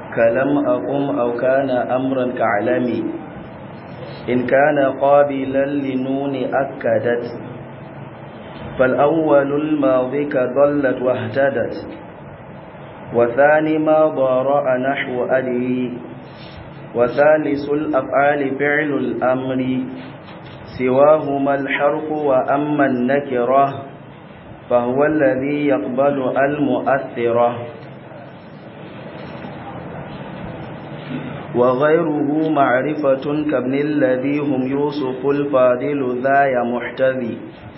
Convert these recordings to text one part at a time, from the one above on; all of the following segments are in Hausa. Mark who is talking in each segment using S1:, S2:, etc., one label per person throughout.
S1: كلم أقم أو كان أمرا كعلمي إن كان قابلا لنون أكدت فالأول الماضي كظلت واهتدت وثاني ما ضارع نحو أدري وثالث الأفعال فعل الأمر سواهما الحرف وأما النكرة فهو الذي يقبل المؤثرة وغيره معرفة كابن الذي هم يوسف الفاضل ذا محتذي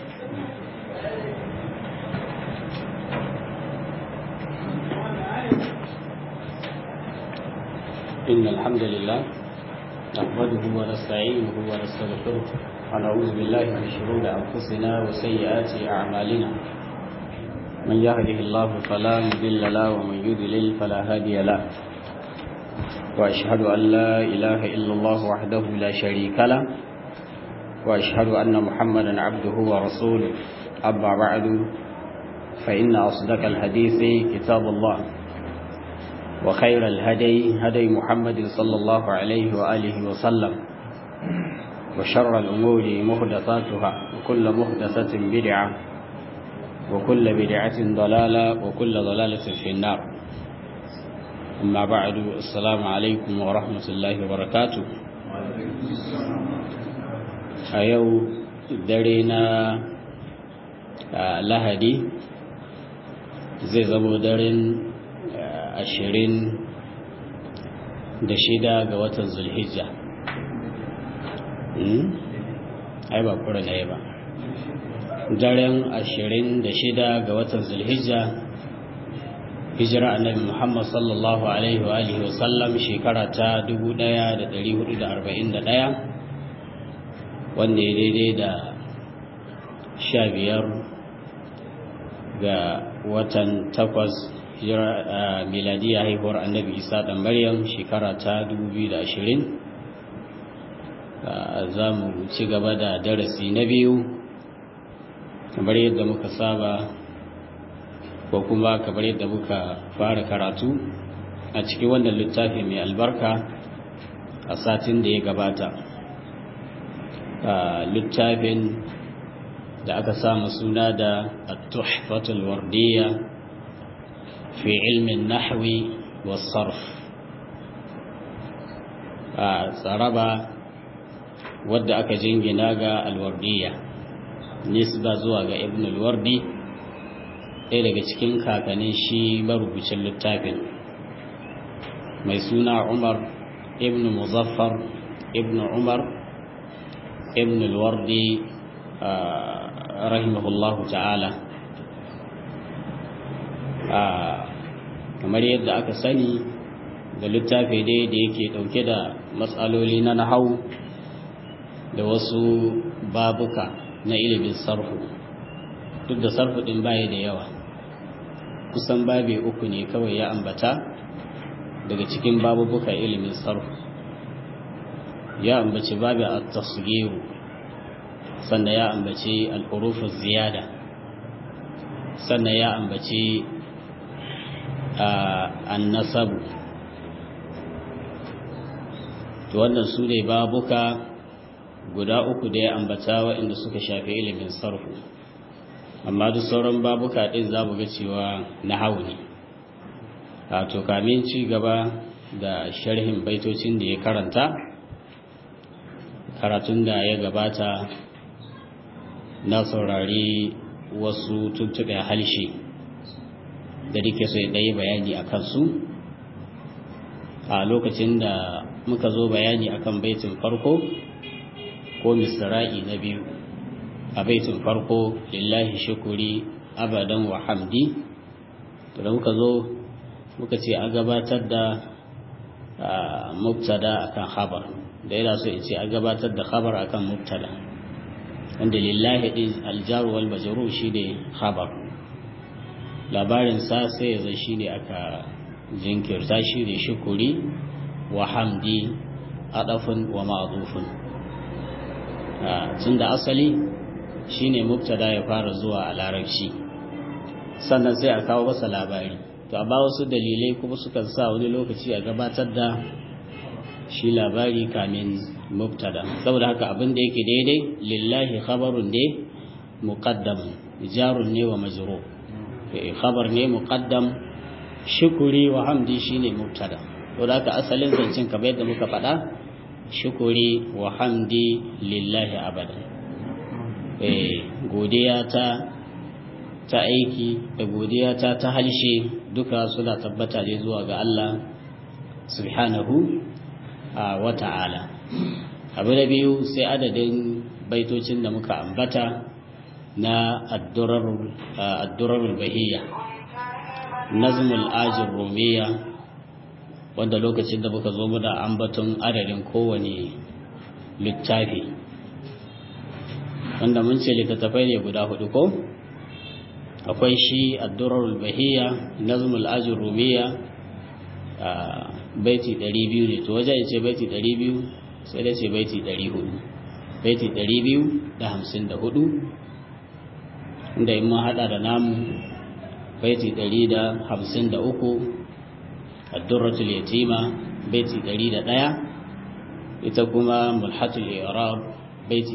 S2: إن الحمد لله نحمده ونستعينه ونستغفره ونعوذ بالله من شرور أنفسنا وسيئات أعمالنا من يهده الله فلا مضل له ومن يضلل فلا هادي له وأشهد أن لا إله إلا الله وحده لا شريك له وأشهد أن محمدا عبده ورسوله أما بعد فإن أصدق الحديث كتاب الله وخير الهدي هدي محمد صلى الله عليه وآله وسلم وشر الأمور محدثاتها وكل محدثة بدعة وكل بدعة ضلالة وكل ضلالة في النار أما بعد السلام عليكم ورحمة الله وبركاته أيو درينا لهدي زي زبو درين ashirin da shida ga watan zulhijja ai ba kura na ba daren ashirin da shida ga watan zulhijja hijira annabi muhammad sallallahu alaihi wa alihi wasallam shekara ta 1441 wanda ya daidai da sha biyar ga watan takwas miladiya haihuwar annabi isa ɗan maryam shekara ta 2020 za mu ci gaba da darasi na biyu kamar yadda muka saba ko kuma kamar yadda muka fara karatu a cikin wannan littafi mai albarka a satin da ya gabata littafin da aka samu suna da at-tuhfatul wardiyya في علم النحو والصرف tsaraba wadda aka jingina ga alwardiya nisba zuwa ga ibn alwardi ɗaya daga cikin kakannin shi marubucin littafin mai suna umar ibn muzaffar ibn umar ibn alwardi rahimahullahu ta'ala kamar yadda aka sani da littafi dai da yake dauke da matsaloli na nahau da wasu babuka na ilimin sarfu duk da sarfu din baya da yawa kusan babe uku ne kawai ya ambata daga cikin babubuka ilimin sarfu ya ambaci babu at-tasghiru sannan ya ambaci al-huruf ziyada sannan ya ambaci annasabu to wannan su ne babuka guda uku da ya ambata waɗanda suka shafi ilimin sarfu amma duk sauran babuka ɗin za mu ga cewa na hau ne to kamin ci gaba da sharhin baitocin da ya karanta karatun da ya gabata na saurari wasu tuntuɓe halshe da nake so ya ɗaya bayani a kansu a lokacin da muka zo bayani akan baitin farko ko misra'i na biyu a baitin farko lillahi shukuri abadan wa hamdi da muka zo muka ce a gabatar da mubtada akan khabar da yana so in ce a gabatar da khabar akan mubtada wanda lillahi din aljaru wal majrur shine khabar labarin sa sai ya zai shine aka jinkirta shi ne shukuri wa hamdi adafun wa ma'zufun tun da asali shine mubtada ya fara zuwa a larabci sannan sai a kawo masa labari to amma wasu dalilai kuma sukan sa wani lokaci a gabatar da shi labari kamin mubtada saboda haka abin da yake daidai lillahi khabarun ne muqaddam jarun ne wa majrur khabar ne muqaddam shukuri wa hamdi shine mubtada to da haka asalin zancen kamar yadda muka faɗa shukuri wa hamdi lillahi abadan eh godiya ta ta aiki da godiya ta ta halshe duka suna tabbata ne zuwa ga Allah subhanahu wa ta'ala abu da biyu sai adadin baitocin da muka ambata na addurarul bahiyya nazmul ajin romiya wanda lokacin da muka zo muna ambaton adadin kowane littafi wanda mun ce littattafai ne guda hudu ko akwai shi addurarul bahiyya nazmul ajin romiya baiti 200 ne to wajen ce baiti 200 sai da ce baiti 400 baiti 254 inda in mun hada da namu baiti 153 addurratul yatima baiti 101 ita kuma mulhatul i'rab baiti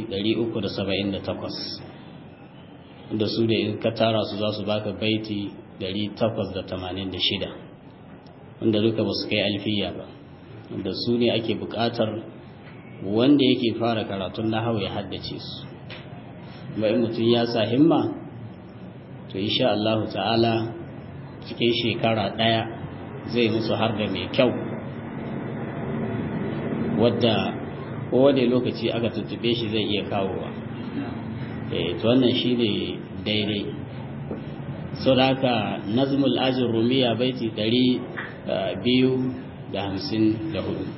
S2: 378 inda su da in ka tara su za su baka baiti 886 wanda duka ba su kai alfiya ba wanda su ne ake buƙatar wanda yake fara karatun nahawu ya haddace su ba in mutum ya sa himma to insha Allah ta'ala cikin shekara ɗaya zai musu har da mai kyau wadda kowane lokaci aka tuttube shi zai iya kawowa to wannan shi ne daidai sau da haka nazmul ajin rumiya baiti ɗari biyu da hamsin da hudu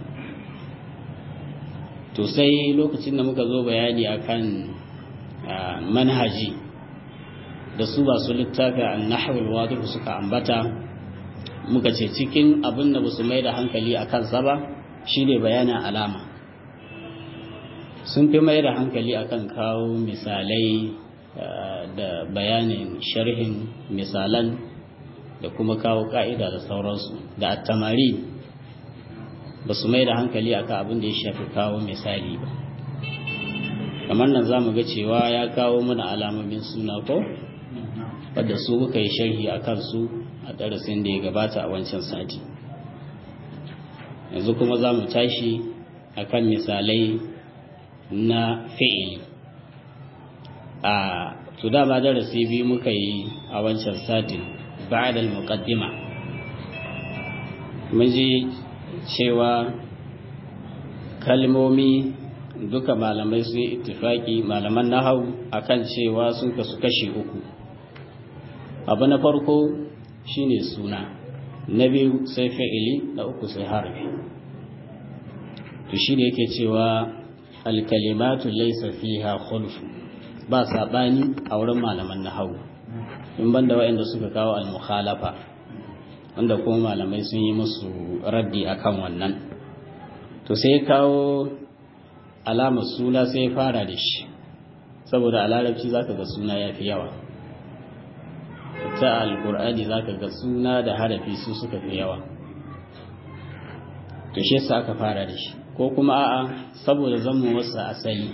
S2: to sai lokacin da muka zo bayani akan manhaji da su ba su littafi an nahawul wadihu suka ambata muka ce cikin abin da ba su mai da hankali a kansa ba shine bayanin alama sun fi mai da hankali akan kawo misalai da bayanin sharhin misalan da kuma kawo ka'ida da sauransu da attamari ba su mai da hankali akan abin da ya shafi kawo misali ba kamar nan za mu ga cewa ya kawo mana alamomin suna ko wadda su muka yi sharhi a kansu a darasin da ya gabata a wancan sati yanzu kuma za mu tashi a kan misalai na fi'ili a to dama darasi biyu muka yi a wancan satin ba'da al-muqaddima mun ji cewa kalmomi duka malamai sun ittifaki malaman nahau akan cewa sun kasu kashi uku abu na farko shine suna na biyu sai fi'ili na uku sai harfi to shine yake cewa alkalimatu laysa fiha khulf ba sabani a wurin malaman nahau in banda waɗanda suka kawo al-mukhalafa wanda kuma malamai sun yi musu raddi akan wannan to sai kawo alamar suna sai fara da shi saboda a larabci zaka ga suna yafi yawa ta alkur'ani zaka ga suna da harafi su suka fi yawa to shi yasa aka fara da shi ko kuma a'a saboda zamu wasa asali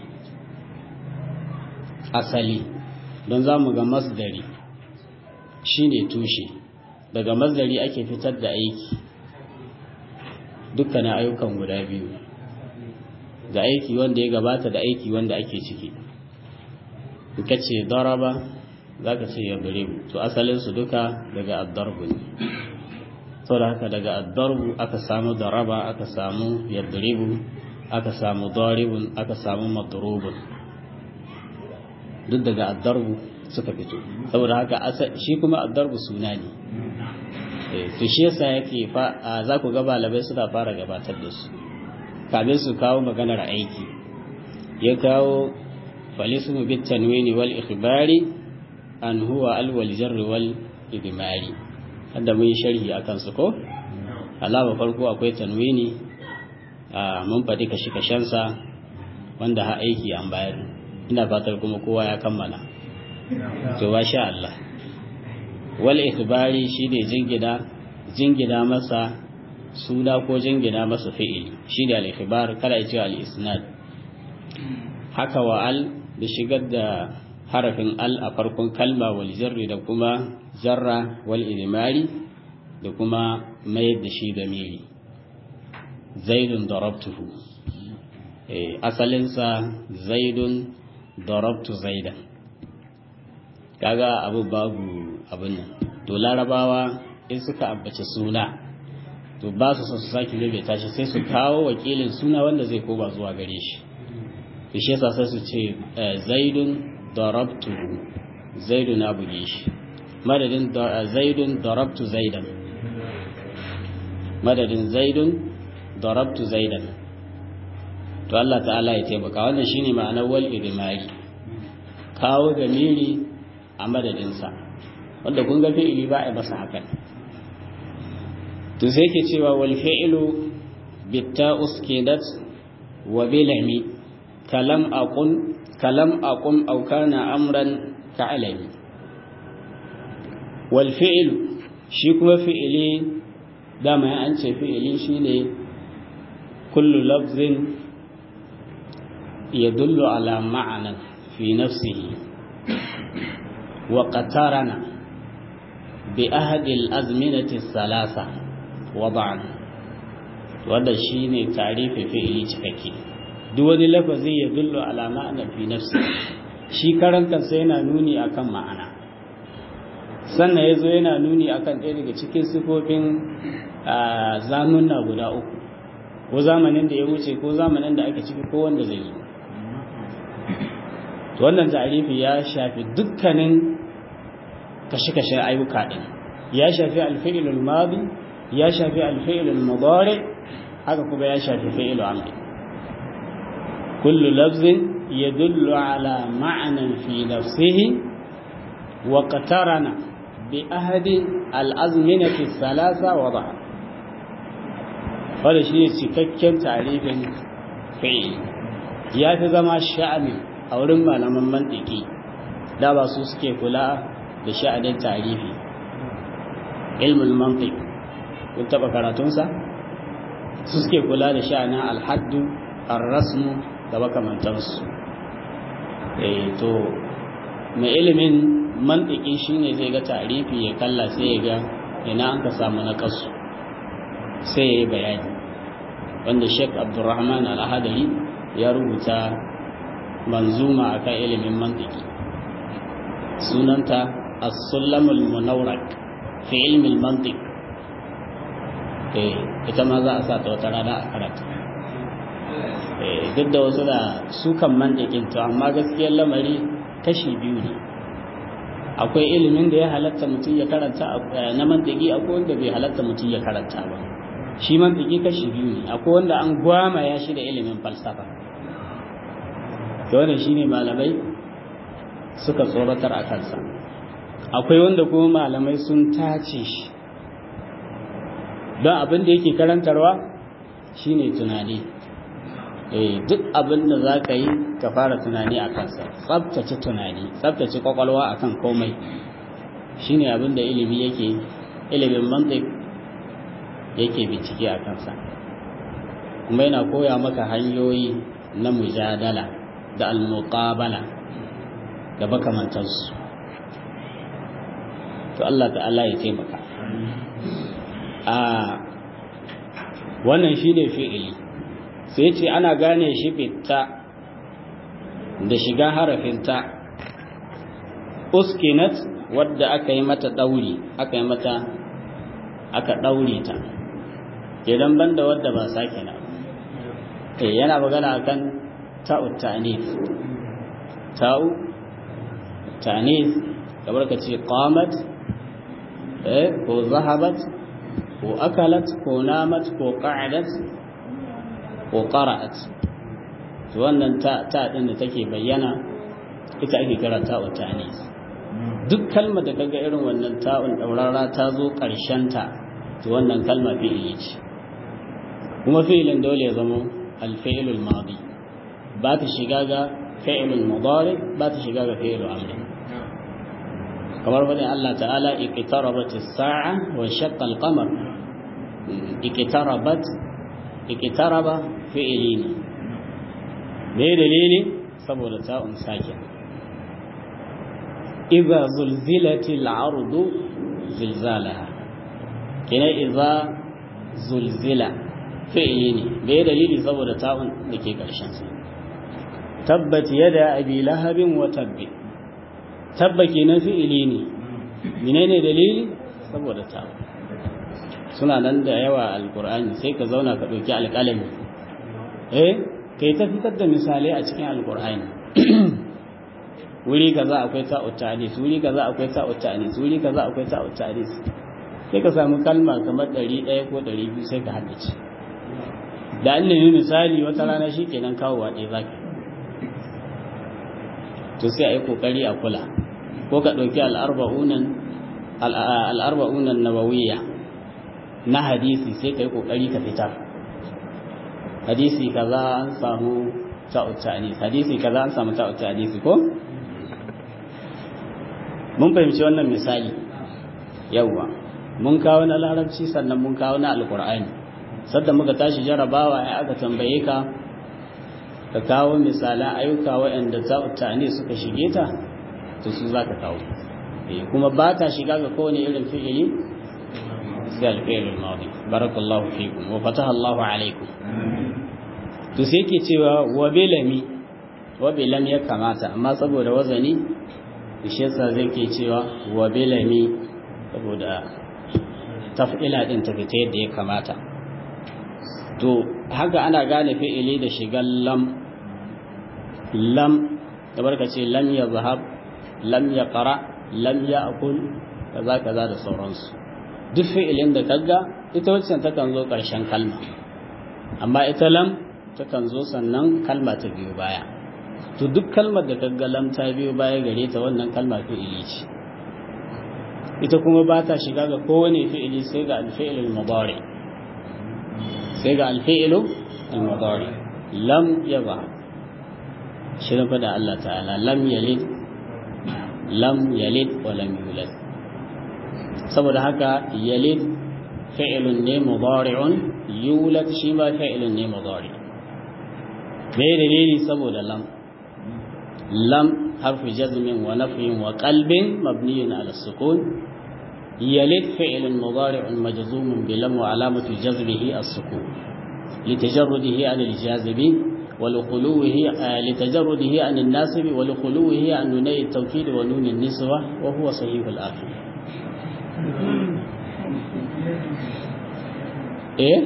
S2: asali don zamu ga masdari shine tushe daga masdari ake fitar da aiki dukkanin ayyukan guda biyu da aiki wanda ya gabata da aiki wanda ake ciki ka ce daraba za ka ce ya to asalinsu duka daga addarbu ne sau da haka daga addarbu aka samu daraba aka samu yadribu aka samu daribun aka samu madrubun duk daga addarbu suka fito saboda haka shi kuma addarbu suna ne to shi yasa yake fa za ku ga balabai suna fara gabatar da su kamin su kawo maganar aiki ya kawo falismu bit tanwini wal ikhbari an huwa al wal jarr wal idmari hadda mun yi sharhi akan su ko alama farko akwai tanwini mun faɗi kashi kashensa wanda ha aiki an bayar ina fatar kuma kowa ya kammala to sha Allah wal ikhbari shine jingina jingina masa suna ko jingina masa fi'ili shi da al-ikhbar kada ya ce al-isnad haka wa al da shigar da harafin al a farkon kalma wal jarri da kuma jarra wal idmari da kuma mayar da shi zamiri zaidun darabtuhu eh asalinsa zaidun darabtu zaidan kaga abu babu abin nan to larabawa in suka ambaci suna to ba su son su sake maimaita shi sai su kawo wakilin suna wanda zai koma zuwa gare shi to shi yasa sai su ce zaidun darabtu zaidun na buge shi madadin zaidun darabtu zaidan madadin zaidun darabtu zaidan to Allah ta'ala ya taimaka wannan shine ma'anar wal idmari kawo gamiri a madadin sa wanda kun ga fi'ili ba a masa hakan to sai ke cewa wal fi'lu bitta uskidat wa bilami kalam aqun kalam aqum aw kana amran ka'alami wal fi'lu shi kuma fi'ili dama an ce fi'ili shine kullu lafzin yadullu ala ma'anan fi nafsihi wa qatarana bi ahadi al-azminati thalatha wada'an wanda shine tarifi fi'ili cikakke duk wani lafazi ya dullu ala ma'ana fi nafsi shi karan kansa yana nuni akan ma'ana sannan yazo yana nuni akan ɗaya daga cikin sifofin zamunna guda uku ko zamanin da ya wuce ko zamanin da ake ciki ko wanda zai zo wannan tarifi ya shafi dukkanin kashe-kashen ayyuka ɗin ya shafi alfi'ilul madi ya shafi alfi'ilul mudari haka kuma ya shafi fi'ilul amri kullu lafzin yadullu ala ma'anan fi nafsihi wa qatarana bi ahadi al-azminati thalatha wa da'a wanda shi ne cikakken tarifin fi'il ya fi zama sha'ani a wurin malaman mantiki da ba su suke kula da sha'anin tarifi ilmul mantiq kun taba karatunsa su suke kula da sha'anin alhaddu arrasmu da makamantansu eh to mai ilimin mantiki shine zai ga tarifi ya kalla sai ya ga ina an ka samu na kasu sai ya yi bayani wanda sheik abdurrahman al-ahadari ya rubuta manzuma akan ilimin mantiki sunanta as-sulamul munawrak fi ilmi al-mantiq eh ita ma za a sa ta wata rana a karatu eh duk da wasu da sukan mantikin to amma gaskiyar lamari kashi biyu ne akwai ilimin da ya halatta mutum ya karanta na mantiki akwai wanda bai halatta mutum ya karanta ba shi mantiki kashi biyu ne akwai wanda an gwama ya shi da ilimin falsafa da wannan shine malamai suka tsoratar a kansa akwai wanda kuma malamai sun tace shi don abin da yake karantarwa shine tunani eh duk abin da za ka yi ka fara tunani a kansa tsabtace tunani tsabtace kwakwalwa akan komai shine abin da ilimi yake ilimin mantik yake bincike a kansa kuma yana koya maka hanyoyi na mujadala da almuqabala da makamantansu to Allah ta'ala ya taimaka a wannan shine fi'ili sai ce ana gane shi bitta da shiga harafin ta uskinat wadda aka yi mata dauri aka yi mata aka daure ta idan banda wadda ba sake na eh yana magana akan ta'u ta'nif ta'u ta'nif kamar ka ce qamat eh ko zahabat ko akalat ko namat ko qa'adat ko qara'at to wannan ta ta din da take bayyana ita ake kira ta'u ta'nif duk kalmar da kaga irin wannan ta'un daurara ta zo karshen ta to wannan kalma fi'ili ce kuma fi'ilin dole ya zama al-fi'lul madi ba ta shiga ga fi'lul mudari ba ta shiga ga fi'lul amri kamar faɗin Allah ta'ala iqtarabat as-sa'a wa shaqqa al-qamar iqtarabat iqtaraba fi'li ne me dalili saboda ta'un sakin idza zulzilatil ardu zilzalaha kina idza zulzila fi'li ne me dalili saboda ta'un dake karshen sa tabbat yada abi lahabin wa tabbi tabba kenan fi'ili ne menene dalili saboda ta'un suna nan da yawa alqur'ani sai ka zauna ka dauki alƙalami eh kai ta fitar da misalai a cikin alqur'ani wuri kaza akwai ta'ut ta'anis wuri kaza akwai ta'ut ta'anis wuri kaza akwai ta'ut ta'anis sai ka samu kalma kamar 100 ko 200 sai ka haddace da an nemi misali wata rana shikenan kawo wa ɗaya zaka to sai a yi kokari a kula ko ka ɗauki al'arba'unan al'arba'unan nawawiyya na hadisi sai ka yi kokari ka fitar hadisi kaza an samu ta'ut ta'anis hadisi kaza an samu ta'ut ta'anis ko mun fahimci wannan misali yawwa mun kawo na larabci sannan mun kawo na alkur'ani sadda muka tashi jarabawa ya aka tambaye ka ka kawo misalan ayyuka waɗanda ta'ani suka shige ta to su za ka kawo kuma ba ta shiga ga kowane irin fi'ili sai alfi'il al-madi barakallahu fikum wa fataha Allahu alaikum to sai yake cewa wa bilami wa bilam ya kamata amma saboda wazani shi yasa zai ke cewa wa bilami saboda taf'ila din ta fita yadda ya kamata to haka ana gane fi'ili da shigan lam lam da barka ce lam ya zahab lam ya qara lam ya akul kaza kaza da sauransu duk fi'ilin da kaga ita wacce takan zo karshen kalma amma ita lam takan zo sannan kalma ta biyo baya to duk kalmar da kaga lam ta biyo baya gare ta wannan kalma fi'ili ce ita kuma ba ta shiga ga kowane fi'ili sai ga alfi'il al-mudari sai ga alfi'il al-mudari lam yaba shirin fada Allah ta'ala lam yalid lam yalid wa lam yulad saboda haka yalid fi'ilun ne mudari'un yulad shi ma fi'ilun ne mudari me dalili saboda lam lam harfu jazmin wa nafyin wa qalbin mabniyun ala sukun yalid fi'ilun mudari'un majzumun bi lam wa alamatu jazmihi as-sukun لتجرده عن الجاذب ولخلوه لتجرده عن الناسب ولخلوه عن نوني التوكيد ونون النسوة وهو صحيح الآخر إيه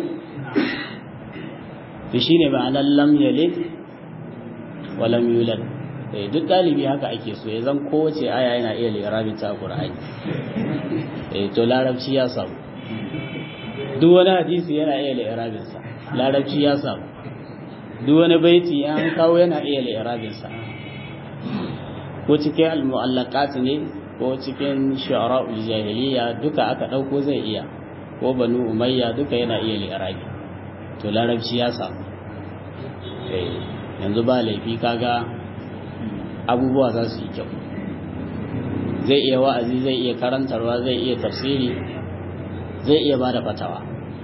S2: في شيء معنى لم يلد ولم يولد duk ɗalibi haka ake so ya zan kowace aya yana iya lirabin ta Qur'ani eh to larabci ya samu duk wani hadisi yana iya lirabin sa larabci ya samu duk wani baiti an kawo yana iya li'irabinsa ko cikin al-mu'allaqat ne ko cikin shu'ara'ul jahiliya duka aka dauko zai iya ko banu umayya duka yana iya li'irabi to larabci ya samu eh yanzu ba laifi kaga abubuwa za su yi kyau zai iya wa'azi zai iya karantarwa zai iya tafsiri zai iya bada fatawa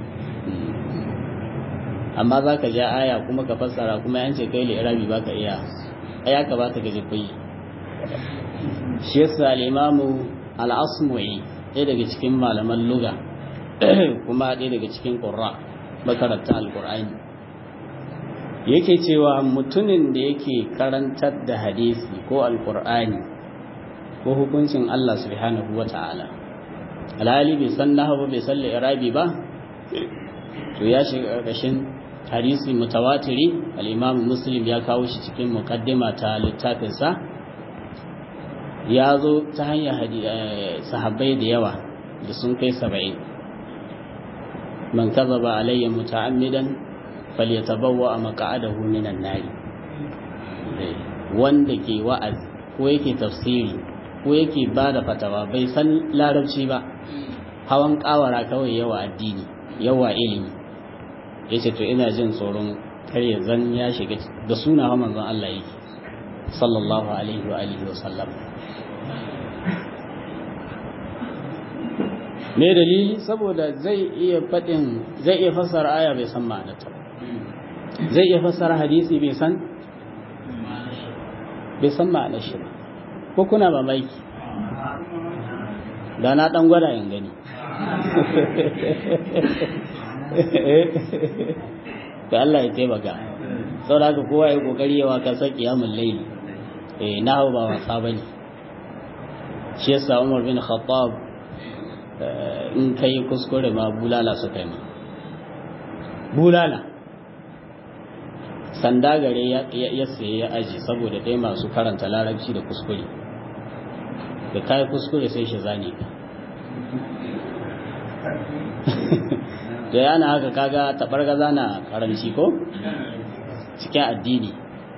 S2: amma za ka ja aya kuma ka fassara kuma yance kai li'irabi ba ka iya aya ka ba ta gaji kuyi shi yasa al-imamu al-asmu'i ɗaya daga cikin malaman luga kuma ɗaya daga cikin qurra makaranta al-qur'ani yake cewa mutumin da yake karantar da hadisi ko al-qur'ani ko hukuncin Allah subhanahu wata'ala alhali bai san nahwu bai san li'irabi ba to ya shiga ƙarƙashin hadisi mutawatiri al-imam muslim ya kawo shi cikin muqaddima ta littafinsa ya zo ta hanyar sahabbai da yawa da sun kai saba'in man kazaba alayya muta'ammidan falyatabawwa maq'adahu minan nari wanda ke wa'azi ko yake tafsiri ko yake bada fatawa bai san larabci ba hawan kawara kawai yawa addini yawa ilimi ya ce to ina jin tsoron karya zan ya shiga da suna wa manzon Allah yake sallallahu alaihi wa alihi wa sallam me dalili saboda zai iya faɗin zai iya fassara aya bai san ma'anarta zai iya fassara hadisi bai san bai san ma'anar shi ba ko kuna mamaki da na ɗan gwada yin gani da Allah ya taimaka sau da haka kowa ya kokari yawa kasar kiyamun laili eh na hau ba wasa bane shi yasa Umar bin Khattab in kai kuskure ma bulala su kai ma bulala sanda gare ya saye ya aji saboda ɗaya masu karanta larabci da kuskure da kai kuskure sai shi zane ka da yana haka kaga tabargaza na karanci ko cikin addini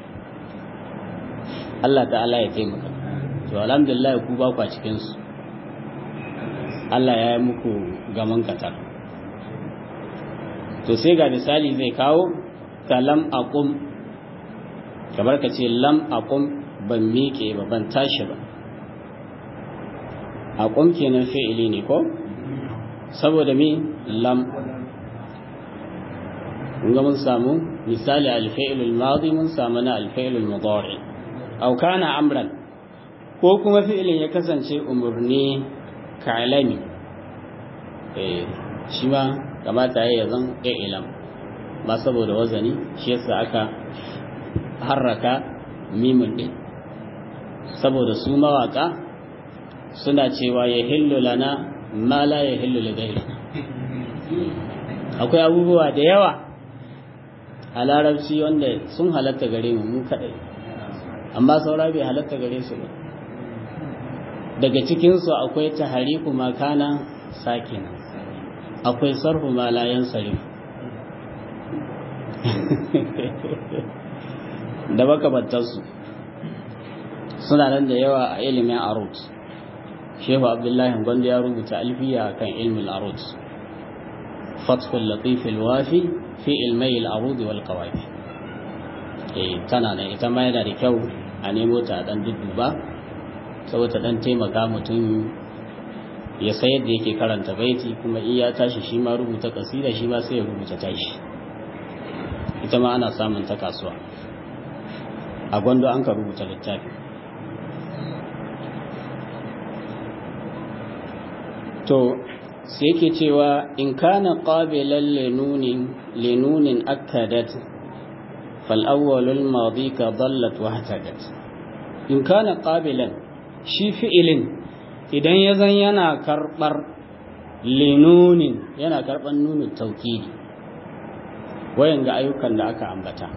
S2: Allah ta'ala ya taimaka to alhamdulillah ku ba ku a cikin su Allah ya yi muku gaman katar to sai ga misali zai kawo ta lam aqum kamar ka ce lam aqum ban miƙe ba ban tashi ba aqum kenan fi'ili ne ko saboda me lam ga mun samu misali alfa'il al-madi mun samu na alfa'il al-mudari aw kana amran ko kuma fi'ilin ya kasance umurni kalami eh shi ma kamata ya zan ilam ba saboda wazani shi yasa aka harraka mimun din saboda su mawaka suna cewa ya hillu lana ma la ya hillu li akwai abubuwa da yawa a larabci wanda sun halatta gare mu mu kadai amma saura bai halatta gare su ba daga cikinsu akwai tahariku makana sakina akwai sarfu ma la yansarif da makamantarsu suna nan da yawa a ilimin arut shehu abdullahi gwanda ya rubuta alfiya kan ilmin arut fathul latifil wafi fi ilmai al'arudi wal qawafi eh tana nan ita ma yana da kyau a nemo ta dan dudduba saboda dan taimaka mutum ya sayar da yake karanta baiti kuma in ya tashi shi ma rubuta kasida shi ma sai ya rubuta tashi ita ma ana samun ta kasuwa a gwando an ka rubuta littafi to sai yake cewa in kana qabilan linunin linunin akkadat fal awwalul madi ka dallat wa hatadat in kana qabilan shi fi'ilin idan ya zan yana karbar linunin yana karban nunin taukidi wayan ga ayyukan da aka ambata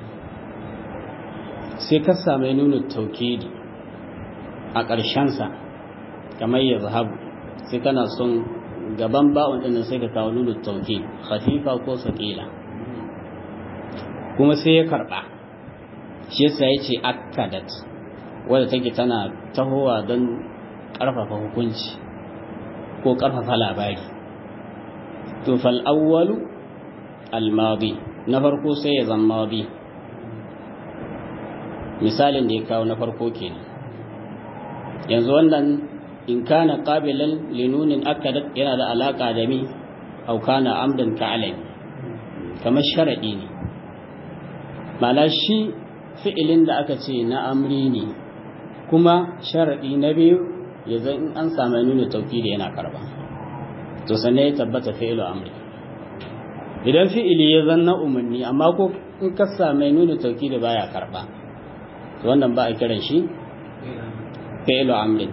S2: sai ka same nunin taukidi a ƙarshensa kamar ya zahabu sai kana son gaban ba'un ɗin sai ka kawo nunin tauki khafifa ko saƙila kuma sai ya karɓa shi yasa ya ce akkadat wadda take tana tahowa don ƙarfafa hukunci ko ƙarfafa labari to fal awwalu al madi na farko sai ya zama madi misalin da ya kawo na farko kenan yanzu wannan in kana qabilan linunin akadat yana da alaka da mi au kana amdan ka alai kamar sharadi ne ma'ana shi fi'ilin da aka ce na amri ne kuma sharadi na biyu ya zan in an samu nuna tawkili yana karba to sanne ya tabbata fi'ilu amri idan fi'ili ya zan na umarni amma ko in ka samu nuna tawkili baya karba to wannan ba a kiran shi fi'ilu amrin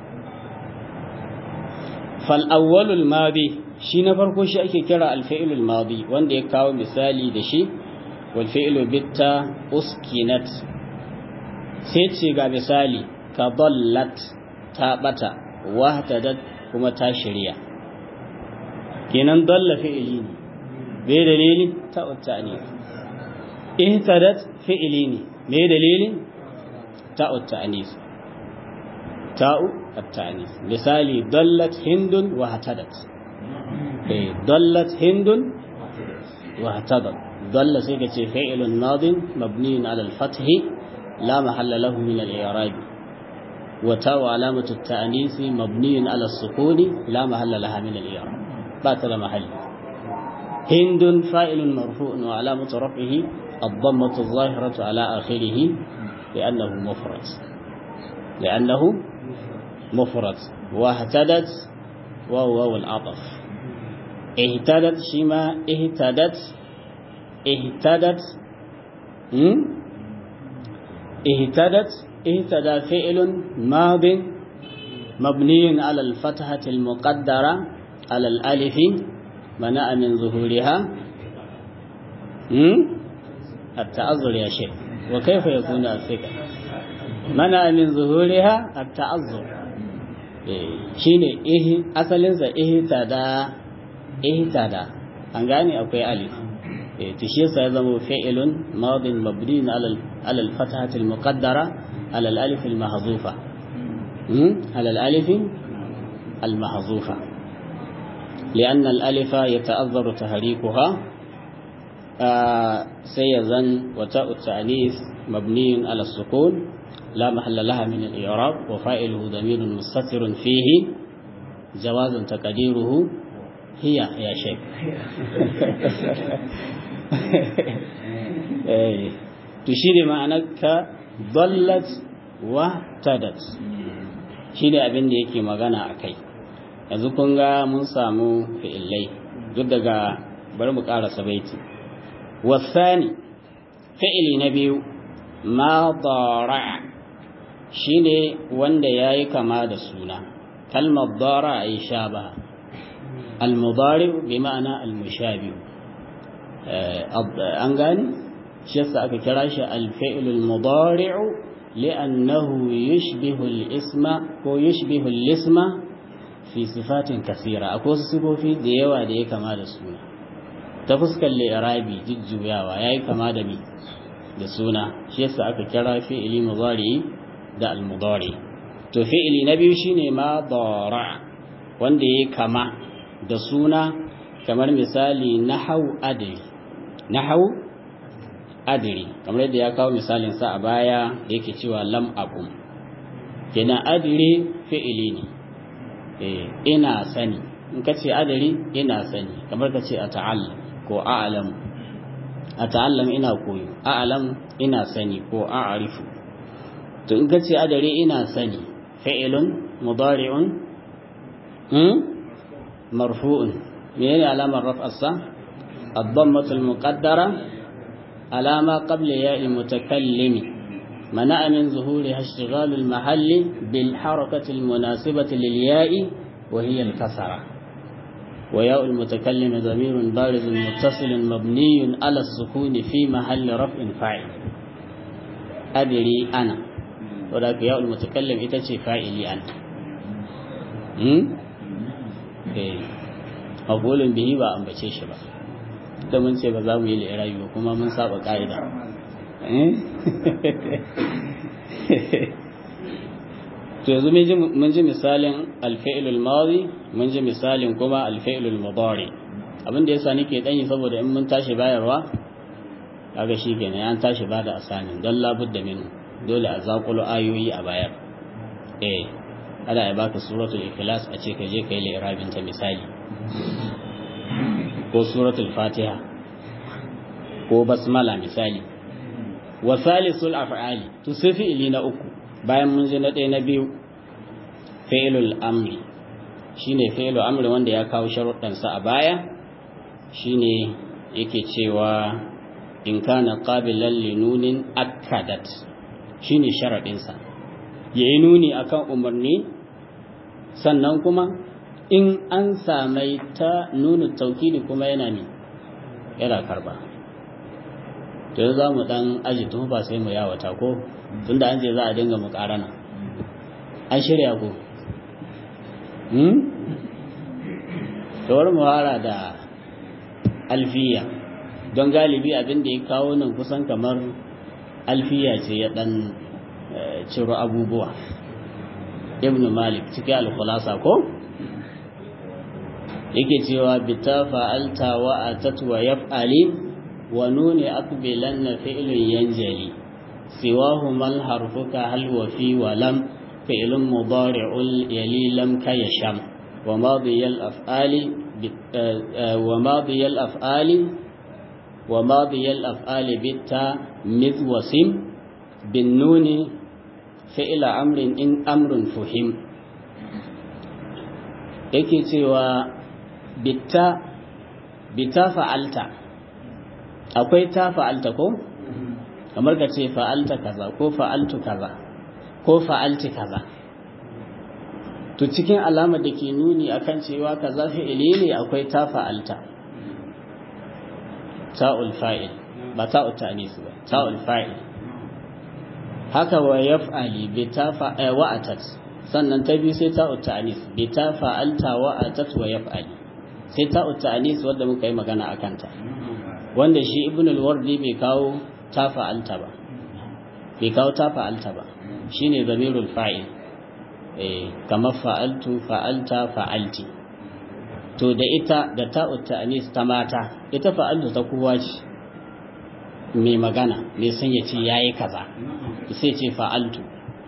S2: fal'awwalul madi shi na farko shi ake kira alfa'ilul madi wanda ya kawo misali da shi walfa'ilu bitta uskinat sai ce ga misali ka ballat ta bata wahtadat kuma ta shirya kenan dalla fi'ili ne bai dalili ta uttani ihtadat fi'ili ne mai dalili ta uttani ta'u at-ta'nis misali dallat hindun wa hatadat eh dallat hindun wa hatadat dalla sai kace fi'lun madin mabniun ala al-fath la mahalla lahu min al-i'rab وتاء علامة التأنيث مبني على السكون لا محل لها من الإعراب بات محل هند فاعل مرفوع وعلامة رفعه الضمة الظاهرة على آخره لأنه مفرد لأنه مفرد واهتدت وهو العطف اهتدت شما اهتدت اهتدت اهتدت اهتدى فعل ماض مبني على الفتحة المقدرة على الألف منع من ظهورها التعذر يا شيخ وكيف يكون الثقة منع من ظهورها التعذر shine eh asalinsa ihtada ihtada an gane akwai alif to shi yasa ya zama fi'ilun madin mabni ala ala al-fathah al-muqaddara ala al-alif al-mahzufa ala al-alif al-mahzufa لأن الألف يتأذر تحريكها سيزن وتاء التأنيث مبني على السكون لا محل لها من الإعراب وفائله ضمير مستتر فيه جواز تقديره هي يا شيخ تشير معنك ضلت واهتدت shi ne abin da yake magana a kai yanzu kun ga mun samu fi'illai duk daga bari mu ƙarasa baiti wasani fi'ili na biyu ma dara shi ne wanda ya yi kama da suna kalmar dara a yi sha ba almudari bi ma'ana almushabi an gani shi yasa aka kira shi alfi'ilul mudari'u li'annahu yushbihu al-isma ko yushbihu al-isma fi sifatin kasira akwai wasu sifofi da yawa da ya kama da suna ta fuskar li'irabi jujjuyawa yayi kama da mi da suna shi yasa aka kira fi'ili mudari da al-mudari to fi'ili na biyu shine ma dara wanda yayi kama da suna kamar misali nahau adri nahau adri kamar yadda ya kawo misalin sa a baya yake cewa lam aqum kenan adri fi'ili ne eh ina sani in kace adri ina sani kamar kace ata'allam ko a'lam ata'allam ina koyo a'lam ina sani ko a'rifu to in kace adri ina sani fi'ilun mudari'un hmm marfu'un menene alamar raf'arsa الضمة المقدرة على ما قبل ياء المتكلم منع من ظهورها اشتغال المحل بالحركة المناسبة للياء وهي الكسرة وياء المتكلم ضمير بارز متصل مبني على السكون في محل رفع فاعل أدري أنا ولكن ياء المتكلم إتشي فاعلي أنا مقول به ba ambace shi ba da mun ce ba za mu yi li'irabi ba kuma mun saba ka'ida to yanzu mun ji misalin alfa'ilul madi mun ji misalin kuma alfa'ilul mudari abin da yasa nake danyi saboda in mun tashi bayarwa kaga shikenan an tashi bada asanin don labudda min dole a zakulo ayoyi a bayar eh ana ya baka suratul ikhlas a ce ka je kai li'irabin ta misali ko suratul fatiha ko basmala misali wa salisul af'ali to sai fi'ili na uku bayan mun ji na ɗaya na biyu fi'ilul amri shine fi'ilul amri wanda ya kawo sharuɗan sa a baya shine yake cewa in kana qabilan li nunin akkadat shine sharadin sa yayi nuni akan umarni sannan kuma in an samai ta nuna taukidi kuma yana ne yana karba to za mu dan aji ba sai mu yawata ko tunda an ce za a dinga mukarana an shirya ko hmm to wani muhara da alfiya don galibi abin da ya kawo nan kusan kamar alfiya ce ya dan ciro abubuwa ibn malik cikin alkhulasa ko yake cewa bita fa'alta wa atat wa yaf'ali wa nuni aqbilan na fi'lun yanjali siwahu mal harfuka hal wa fi wa lam فعل مضارع يلي لم كيشم وماضي الأفعال وماضي الأفعال وماضي الأفعال بالتا مذ وسم بالنون فعل أمر إن أمر فهم yake cewa bitta bitta fa'alta akwai ta fa'alta ko kamar ka ce fa'alta kaza ko fa'altu kaza ko fa'alti kaza to cikin alamar da ke nuni akan cewa kaza fi'ili ne akwai ta fa'alta ta'ul fa'il ba ta'ul ta'nis ba ta'ul fa'il haka wa yaf'ali bi ta wa'atat sannan ta biyu sai ta'ul ta'nis bi ta fa'alta wa'atat wa yaf'ali sai ta'ul ta'nis wanda muka yi magana akan ta wanda shi ibn al-wardi bai kawo ta fa'alta ba bai kawo ta fa'alta ba shine zamirul fa'il eh kamar fa'altu fa'alta fa'alti to da ita da ta'ut ta'anis ta mata ita fa'altu ta kowa ce mai magana mai son ya ce yayi kaza sai ce fa'altu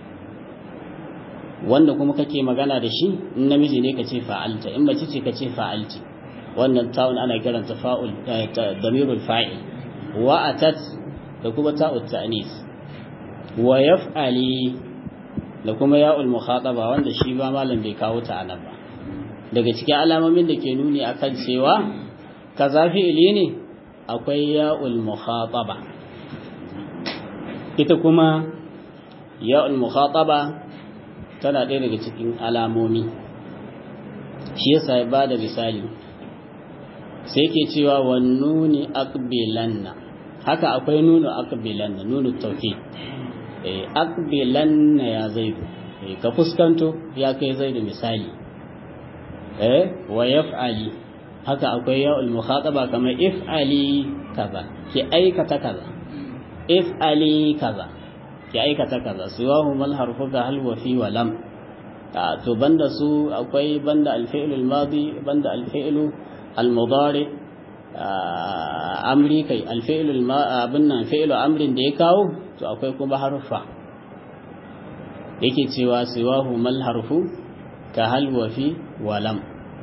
S2: wanda kuma kake magana da shi in namiji ne ka ce fa'alta in mace ce ka ce fa'alti wannan ta'un ana kiranta fa'ul damirul fa'il wa atat da kuma ta'ut ta'anis wa yaf'ali da kuma ya'ul mukhataba wanda shi ba malam bai kawo ta anan ba daga cikin alamomin da ke nuni akan cewa kaza fi'ili ne akwai ya'ul mukhataba ita kuma ya'ul mukhataba tana ɗaya daga cikin alamomi shi yasa ya bada misali sai ke cewa wan nuni aqbilanna haka akwai nunu aqbilanna nunu tawkid eh aqbilanna ya zaidu eh ka fuskanto ya kai zaidu misali eh wa yaf'ali haka akwai ya'ul mukhataba kamar if'ali kaza ki aikata kaza if'ali kaza ki aikata kaza siwahu mal harfu ga hal wa fi wa lam to banda su akwai banda al-fi'l al-madi banda al-fi'l al-mudari amri kai al-fi'l abin nan fi'l amrin da ya kawo to akwai kuma harfa yake cewa siwahu mal harfu ka hal wa fi wa lam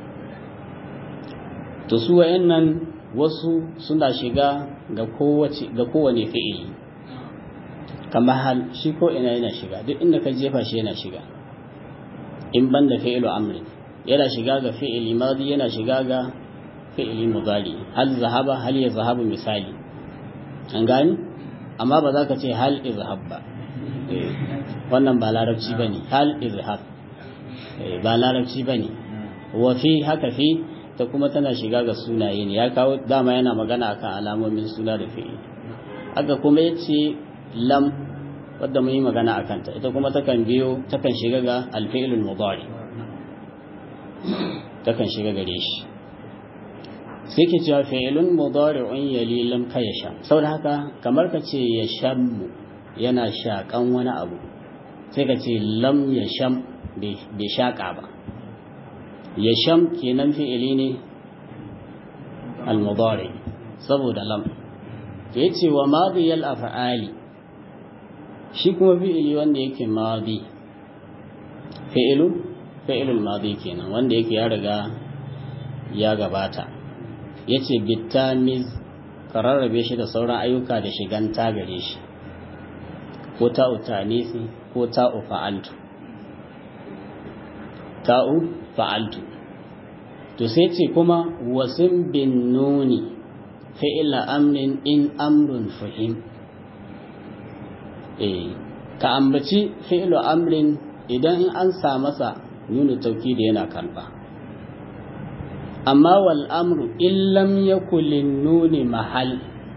S2: to su wayannan wasu suna shiga ga kowace ga kowane fi'ili kamar hal shi ko ina yana shiga duk inda ka jefa shi yana shiga in banda fi'ilu amri yana shiga ga fi'ili madi yana shiga ga fi'ili mudari hal zahaba hal ya zahabu misali an gani amma ba za ka ce hal izhab ba wannan ba larabci bane hal izhab ba larabci bane wa fi haka fi ta kuma tana shiga ga sunaye ne ya kawo dama yana magana akan alamomin suna da fi'ili haka kuma yace lam wadda mun yi magana a kanta ita kuma takan biyo takan shiga ga alfi'ilul mudari takan shiga gare shi sai ke cewa fi'ilun mudari'un yali lam ka yasha saboda haka kamar ka ce yashammu yana shakan wani abu sai ka ce lam yasham bai shaka ba yasham kenan fi'ili ne al-mudari saboda lam yace wa madiyal af'ali shi kuma fi'ili wanda yake madi fi'ilu fi'ilul madi kenan wanda yake ya riga ya gabata yace bitamiz kararrabe shi da sauran ayyuka da shigan ta gare shi ko ta'u tanisi ko ta'u fa'altu ta'u fa'altu to sai ce kuma wasin bin nuni fi'ila amrin in amrun fahim ka ambaci fi'lu amrin idan in an sa masa nuna taukidi yana karba amma wal amru in lam yakul nuni mahal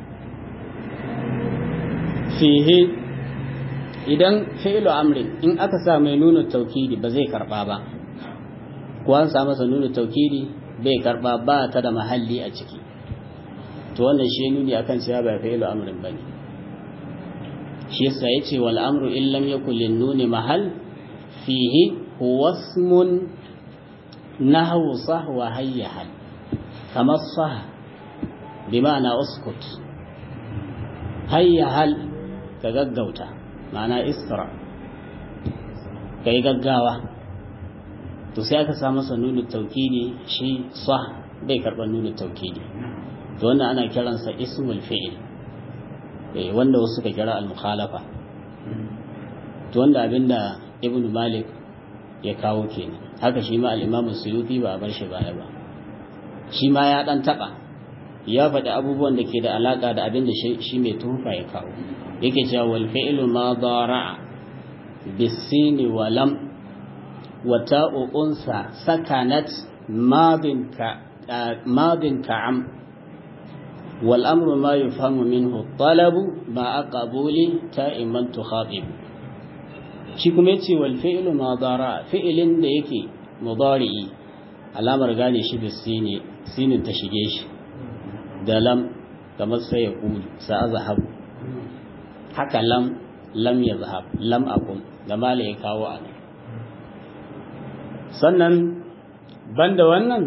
S2: fihi idan fi'lu amrin in aka sa mai nuna taukidi ba zai karba ba ko an sa masa nuna taukidi bai karba ba ta da mahalli a ciki to wannan shi nuni akan cewa ba fi'lu amrin bane shi yasa yace wal amru in lam yakul lin nuni mahal fihi huwa ismun nahwu sah wa hayyahal kama sah bima'ana uskut hayyahal ka gaggauta ma'ana isra kai gaggawa to sai aka sa masa nunu taukidi shi sa bai karɓar nunu taukidi to wannan ana kiransa ismul fi'il eh wanda wasu suka kira al-mukhalafa to wanda abinda ibnu malik ya kawo kenan haka shi ma al-imam suyuti ba a bar shi baya ba shi ma ya dan taba ya faɗi abubuwan da ke da alaka da abinda shi mai tufa ya kawo yake cewa wal fi'lu ma dara'a bisini wa lam wa ta'u unsa sakanat madin ka madin ka'am wal amru ma yufhamu minhu talabu ma aqabuli ta'iman tukhatib shi kuma yace wal fi'lu ma dara fi'ilin da yake mudari'i alamar gane shi bisini sinin ta shige shi da lam kamar sai ya kulu sa azhabu haka lam lam ya zahab lam akum da mala ya kawo a sannan banda wannan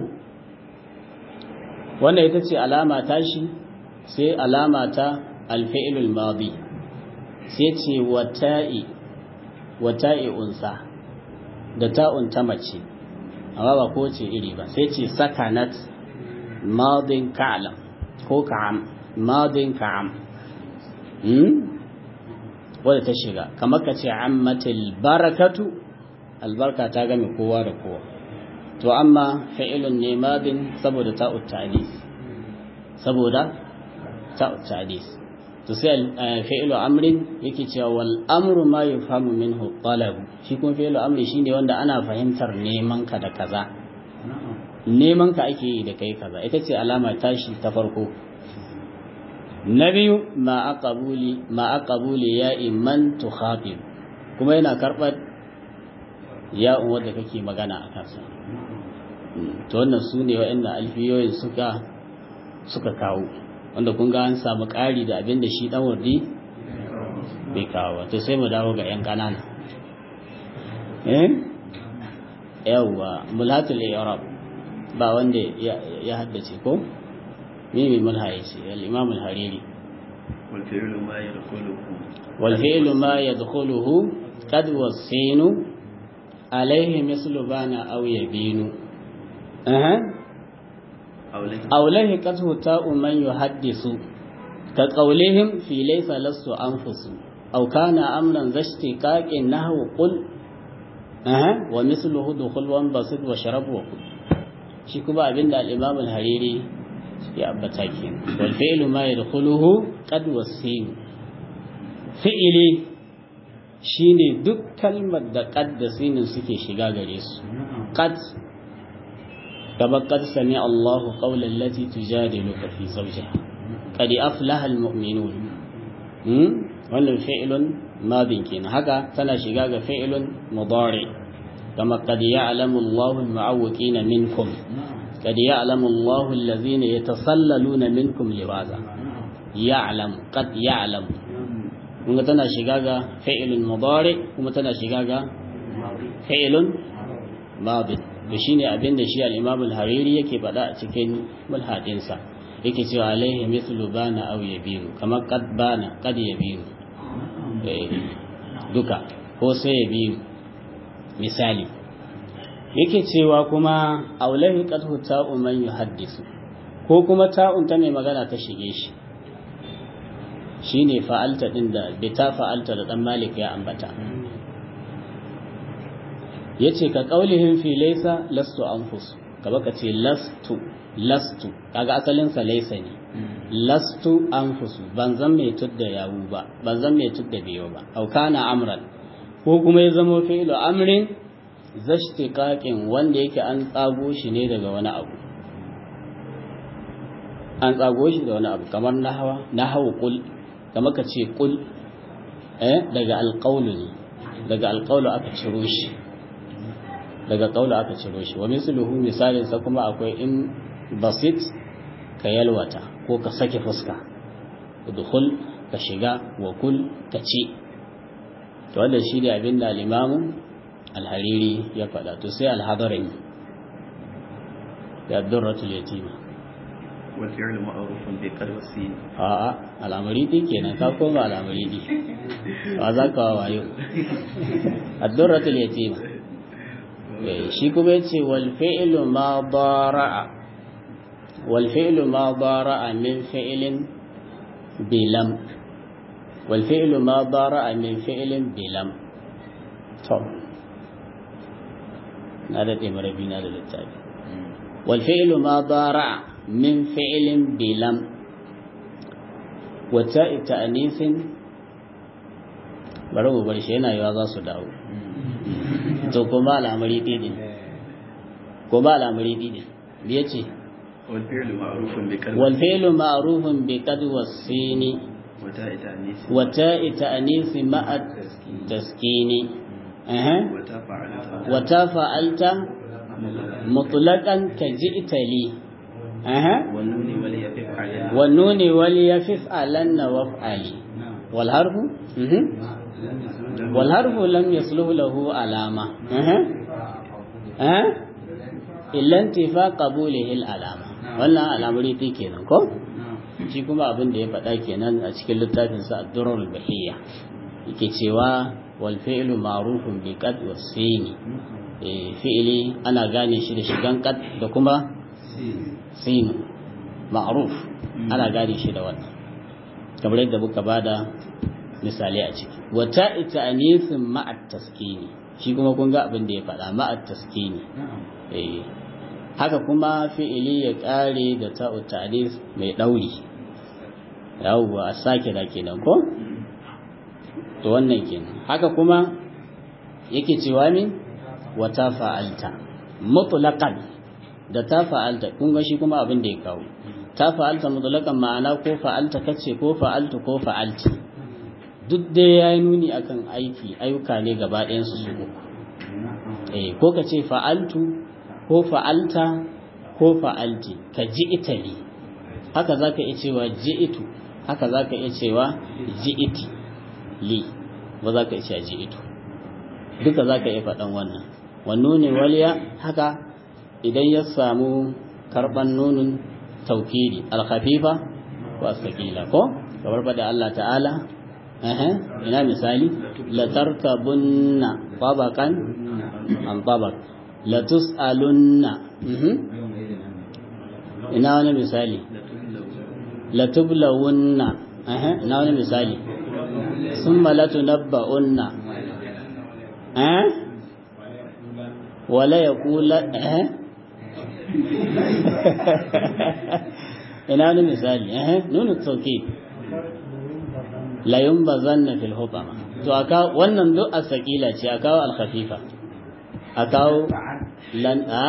S2: wannan ita ce alama ta shi sai alama ta alfi'ilul madi sai ce wata'i wata'i unsa da ta'un ta mace amma ba ko ce iri ba sai ce sakanat madin ka'lam ko ka'am madin ka'am wadda ta shiga kamar ka ce ammatil barakatu albarka ta game kowa da kowa to amma fa'ilun ne madin saboda ta'ut ta'dis saboda ta'ut ta'dis to sai fa'ilu amrin yake cewa wal amru ma yufhamu minhu talab shi kuma fa'ilu amri shine wanda ana fahimtar neman ka da kaza neman ka ake yi da kai kaza ita ce alama tashi ta farko na biyu ma aqabuli ya iman tukhatib kuma yana karɓar ya wadda kake magana a kansa to wannan su ne wa'annan alfiyoyin suka suka kawo wanda kun ga an samu ƙari da abin da shi ɗan wardi bai kawo to sai mu dawo ga 'yan ƙanana eh yawwa mulhatul i'rab ba wanda ya haddace ko مين من منها الإمام الهريري
S1: والفعل ما يدخله
S2: والفعل ما يدخله قد والسين عليه مثل بان أو يبين أه. أو له قده تاء من يحدث كقولهم في ليس لست أنفس أو كان أمرا ذا اشتقاق نحو قل أه. ومثله دخل وانبسط وشرب وقل shi kuma abinda al-Imam al-Hariri ya ambata ke wal fi'lu ma yadkhuluhu qad wasin fi'ili shine duk kalmar da qad da sinin suke shiga gare su qad kama qad sami Allahu qawlan allati tujadiluka fi zawjiha qad aflaha almu'minun hmm wannan fi'lun madin kenan haka tana shiga ga fi'lun mudari kama qad ya'lamu Allahu al-mu'awwiqina minkum قد يعلم الله الذين يتسللون منكم لواذا يعلم قد يعلم kuma tana shiga ga fi'ilun mudari kuma tana shiga ga fi'ilun madi to shine abin da shi al-Imam al-Hariri yake faɗa a cikin mulhadin sa yake cewa alaihi mithlu bana aw yabiru kamar qad bana qad yabiru duka ko sai yabiru misali yake cewa kuma aulahi qadhu ta'u man yuhaddisu ko kuma ta'un ta mai magana ta shige shi shine fa'alta din da bi ta fa'alta da dan malik ya ambata yace ka qaulihim fi laysa lastu anfus kaba ka ce lastu lastu kaga asalin sa laysa ne lastu anfusu ban zan mai tudda yawu ba ban zan mai tudda biyo ba au kana amran ko kuma ya zama fi'lu amrin zashtiqaqin wanda yake an tsago shi ne daga wani abu an tsago shi da wani abu kamar nahawa nahawu qul kamar ka ce qul eh daga alqawlu ne daga alqawlu aka ciro shi daga qawlu aka ciro shi wa misluhu misalin sa kuma akwai in basit ka yalwata ko ka sake fuska udkhul ka shiga wa kul ka ci to wannan shi ne abin da al-imamu alhariri ya faɗa to sai alhadarin da durratul yatima
S1: والفعل معروف بقد والسين
S2: a'a al'amari kenan ka koma al'amari ba za ka wayo ad-durratul yatima Eh, shi kuma yace wal fi'lu ma dara'a wal fi'lu ma dara'a min fi'lin bilam wal fi'lu ma dara'a min fi'lin bilam to na da marabi na da littafi wal fi'lu ma dara'a min fi'lin bilam wata ta'anisin bari mu bar shi yana yawa za su dawo to kuma al'amari didin kuma al'amari didin me yace
S1: والفعل معروف بقد
S2: wal fi'lu ma'rufun bi qad wasini
S1: وتاء تأنيث
S2: wa ta'i ta'nisi ma'a taskini eh
S1: وتاء فعلت
S2: wa ta fa'alta mutlaqan ka ji'ta li eh
S1: والنون وليفف عليها
S2: wan nuni wal yafif alanna waf'ali wal harfu mhm والحرف لم يصلح له علامة أه. أه. إلا انتفاء قبوله العلامة wannan al'amari ta kenan ko shi kuma abin da ya faɗa kenan a cikin littafin sa ad-durar bahiyya yake cewa wal fi'lu ma'rufun bi qad wa sini eh fi'li ana gane shi da shigan qad da kuma sin ma'ruf ana gane shi da wannan kamar yadda muka bada misali a ciki wata ita anisin ma'at taskini shi kuma kun ga abin da ya faɗa ma'at taskini eh haka kuma fi'ili ya ƙare da ta'u ta'anis mai ɗauri yawwa a sake da kenan ko to wannan kenan haka kuma yake cewa min wata fa'alta mutlaqan da ta fa'alta kun ga shi kuma abin da ya kawo ta fa'alta mutlaqan ma'ana ko fa'alta kace ko fa'altu ko fa'alti duk dai ya yi nuni akan aiki ayyuka ne gaba ɗayansu su uku eh ko ka ce fa'altu ko fa'alta ko fa'alti ka ji itali haka za ka iya cewa ji itu haka za ka iya cewa ji iti li ba za ka iya cewa ji itu duka za ka iya faɗan wannan wannan ne waliya haka idan ya samu karɓan nunin taukiri alkhafifa ko asakila ko kamar faɗa Allah ta'ala ina misali latarkabunna tabaqan an tabaq latus'alunna ina wani misali latublawunna ina wani misali summa latunabba'unna eh wala yaqula eh ina wani misali eh nunu tawkid la yumbazanna fil hutama to aka wannan duk asqila ce aka al khafifa aka lan a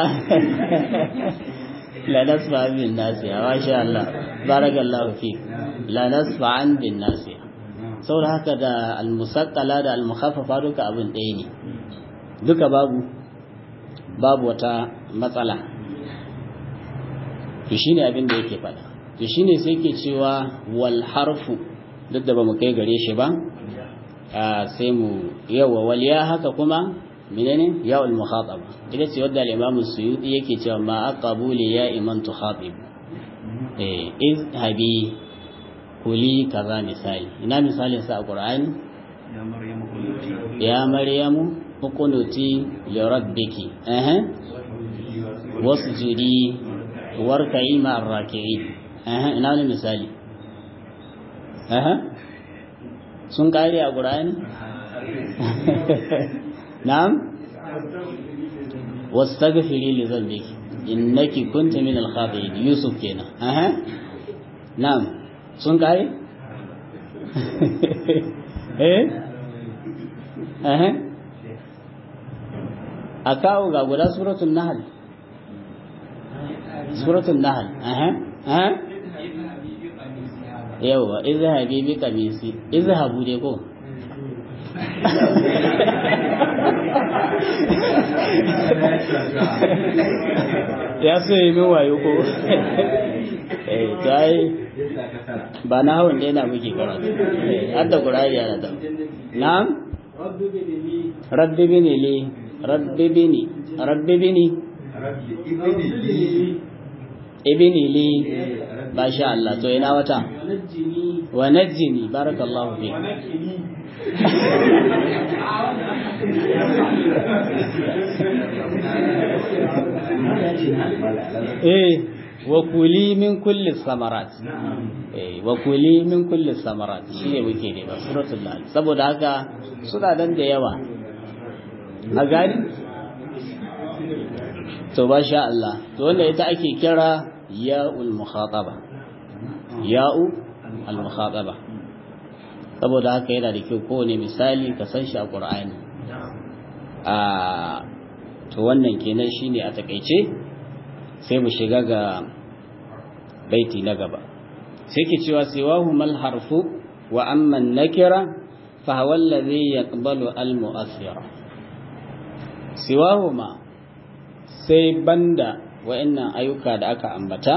S2: la nasfa bin nasiya wa sha Allah barakallahu fi la nasfa an bin nasiya saboda haka da al musaqqala da al mukhaffafa duka abin ɗaya ne duka babu babu wata matsala to shine abin da yake faɗa to shine sai yake cewa wal harfu duk da ba mu kai gare shi ba sai mu yawa waliya haka kuma menene yawul mukhataba ita ce wadda al-imam suyuti yake cewa ma aqabu li ya iman tukhatib eh iz habi kuli kaza misali ina misalin sa a qur'ani
S1: ya maryamu qunuti
S2: ya maryamu uqunuti li rabbiki eh wasjudi warka'i ma'ar raki'in eh ina ne misali Aha. sun kare a ƙura'ani? na'am? wasu ta gafiri li zambi innaki kunta min al yusuf kenan aha na'am sun kare? eh? aha a kawo ga guda suratun nahal suratun nahal aha aha yawwa izhabi bi kamisi izhabu dai ko ya so yi min wayo ko eh to ai ba na hawan dai na muke karatu eh hadda qur'ani yana da na'am rabbi bini li rabbi bini rabbi bini ibni li ba sha Allah to ina wata wa najjini barakallahu fi eh wa kuli min kulli samarat eh wa kuli min kulli samarat shine muke ne ba suratul nahl saboda haka suna dan da yawa a gani to ba sha Allah to wanda ita ake kira ya'ul mukhataba ya'u al mukhataba saboda haka yana da kyau kowane misali ka san shi a Qur'ani a to wannan kenan shine a takeice sai mu shiga ga baiti na gaba sai ke cewa siwahu mal harfu wa amma nakira fa huwa alladhi yaqbalu al mu'athira siwahu ma sai banda wa'annan ayyuka da aka ambata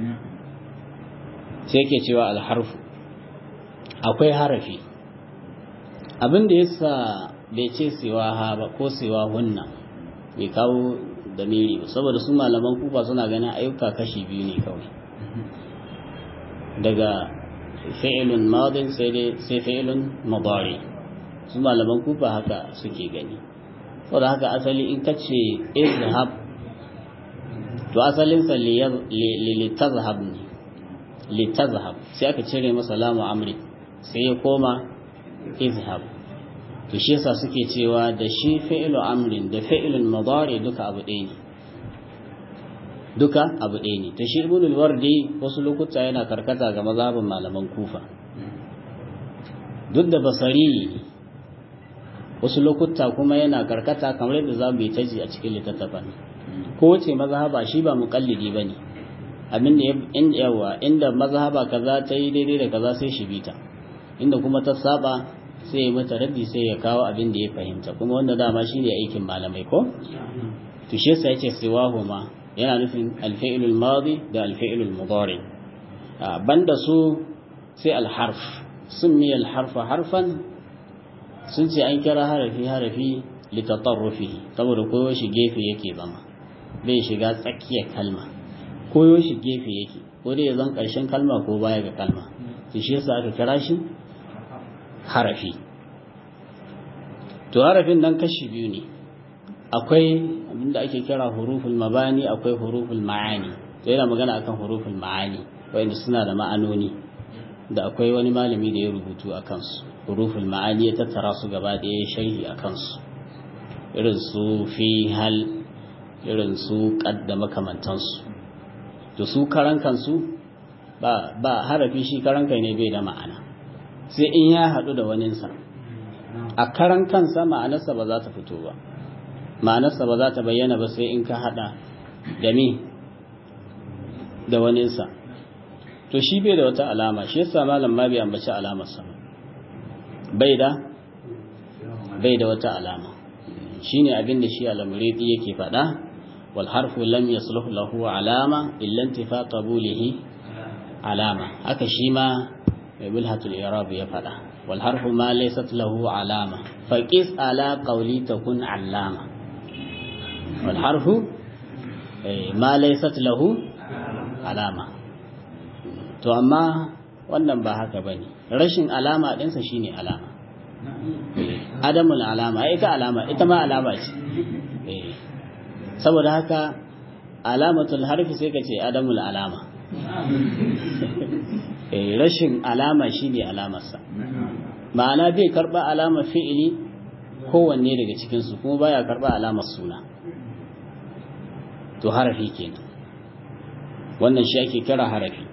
S2: sai ke cewa al harfu akwai harafi abin da yasa bai ce siwaha ba ko siwahunna bai kawo damiri ba saboda su malaman kufa suna ganin ayyuka kashi biyu ne kawai daga fi'ilun madin sai dai sai fi'ilun mudari su malaman kufa haka suke gani saboda haka asali in ka ce izhab to asalinsa litazhab ne litazhab sai aka cire masa lamu amri sai ya koma izhab to shi yasa suke cewa da shi fi'ilu amrin da fi'ilun mudari duka abu ɗaya ne duka abu ɗaya ne to shi ibn al-wardi wasu lokuta yana karkata ga mazhabin malaman kufa duk da basari wasu lokuta kuma yana karkata kamar yadda za mu yi taji a cikin littattafan ko wace mazhaba shi ba muqallidi bane abin da inda yawa inda mazhaba kaza ta yi daidai da kaza sai shi bita inda kuma ta saba sai ya mata raddi sai ya kawo abin da ya fahimta kuma wanda dama shine aikin malamai ko to shi yasa yace siwahuma yana nufin al-fi'l al-madi da al-fi'l al-mudari banda su sai al-harf summi al-harfa harfan sun ce an kira harafi harafi litatarrufi saboda koyo shi gefe yake zama bai shiga tsakiyar kalma koyo shi gefe yake ko dai ya zan karshen kalma ko baya ga kalma to shi yasa aka kira shi harafi to harafin nan kashi biyu ne akwai abinda ake kira huruful mabani akwai huruful ma'ani to yana magana akan huruful ma'ani wanda suna da ma'anoni da akwai wani malami da ya rubutu a kansu huruful ma'ani ya tattara su gaba ɗaya ya sharhi a kansu irin su fi hal irin su da makamantansu to su karan kansu ba ba harafi shi karan kai ne bai da ma'ana sai in ya haɗu da waninsa a karan kansa ma'anarsa ba za ta fito ba ma'anarsa ba za ta bayyana ba sai in ka haɗa da me da waninsa to shi bai da wata alama shi yasa malam ma bai ambaci alamarsa bai da bai da wata alama shine abin da shi al-muridi yake faɗa wal harfu lam yasluh lahu alama illa intifa qabulihi alama haka shi ma mai bilhatul irab ya faɗa wal harfu ma laysat lahu alama faqis ala qawli takun allama wal harfu ma laysat lahu alama to amma wannan ba haka bane rashin alama ɗinsa shine alama adamul alama ita alama ita ma alama ce saboda haka alamatul harfi sai ka ce adamul alama rashin alama shine alamarsa ma'ana bai karba alamar fi'ili kowanne daga cikinsu kuma baya karba alamar suna to harafi kenan wannan shi ake kira harafi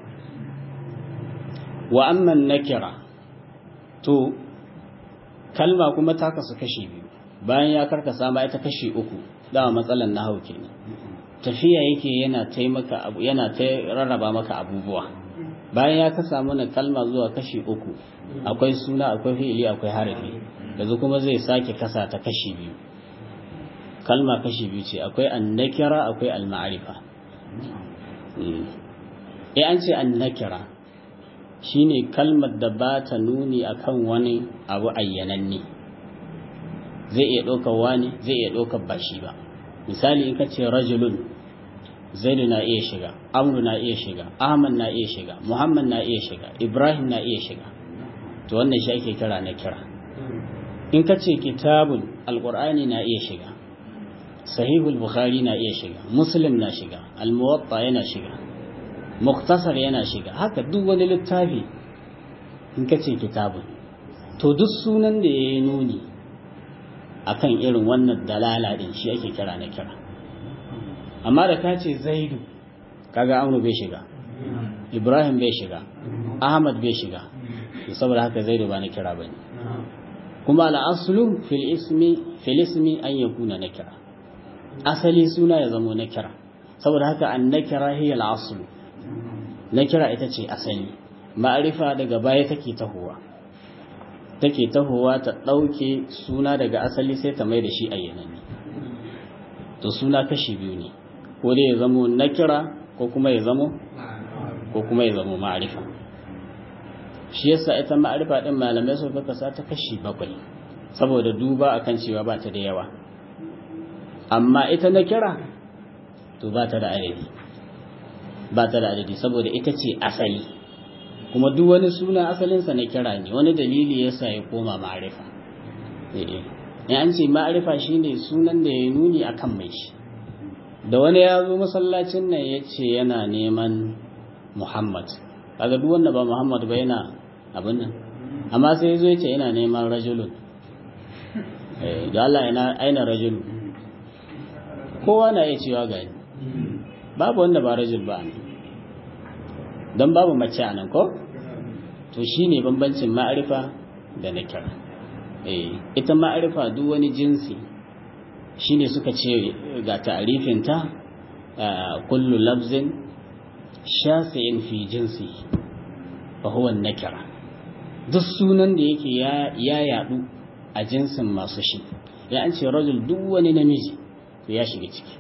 S2: wa amman nakira to kalma kuma ta kasu kashi biyu bayan ya karkasa ma ita kashi uku dama matsalan nahau kenan tafiya yake yana taimaka abu yana ta rarraba maka abubuwa bayan ya kasa mana kalma zuwa kashi uku akwai suna akwai fi'ili akwai harafi yanzu kuma zai sake kasa ta kashi biyu kalma kashi biyu ce akwai annakira akwai alma'arifa eh an ce annakira shine kalmar da ba ta nuni akan wani abu ayyananne zai iya ɗaukar wani zai iya ɗaukar ba shi ba misali in ka ce rajulun zaidu na iya shiga amru na iya shiga ahmad na iya shiga muhammad na iya shiga ibrahim na iya shiga to wannan shi ake kira na kira in ka ce kitabun alqur'ani na iya shiga sahihul bukhari na iya shiga muslim na shiga almuwatta yana shiga muktasar yana shiga haka duk wani littafi in ka ce kitabun to duk sunan da ya yi nuni akan irin wannan dalala din shi ake kira na kira amma da ka ce zaidu kaga amru bai shiga ibrahim bai shiga ahmad bai shiga saboda haka zaidu ba na kira bane kuma al'aslu fil ismi fil ismi an yakuna nakira asali suna ya zamo nakira saboda haka an nakira hiya al'aslu nakira ita ce asali ma'arifa daga baya take tahowa take tahowa ta ɗauke suna daga asali sai ta mai da shi ayyananne to suna kashi biyu ne ko dai ya zamo nakira ko kuma ya zamo ko kuma ya zamo ma'arifa shi yasa ita ma'arifa din malamai su ka kasa ta kashi bakwai saboda duba akan cewa ba ta da yawa amma ita nakira to ba ta da adadi ba ta da adadi saboda ita ce asali kuma duk wani suna asalinsa na kira ne wani dalili yasa ya koma ma'arifa eh an ce ma'arifa shine sunan da ya nuni akan mai shi da wani ya zo masallacin nan ya ce yana neman muhammad kaga duk wanda ba muhammad ba yana abin nan amma sai zo ya ce yana neman rajulun da Allah yana aina rajulu kowa na iya cewa gani babu wanda ba rajul ba ne don babu mace a nan ko to shine bambancin ma'arifa da na kira ita ma'arifa duk wani jinsi shine suka ce ga ta'arifinta kullu lafzin shafi'in fi jinsi fa huwa nakira duk sunan da yake ya yadu a jinsin masu shi ya an ce rajul duk wani namiji to ya shiga ciki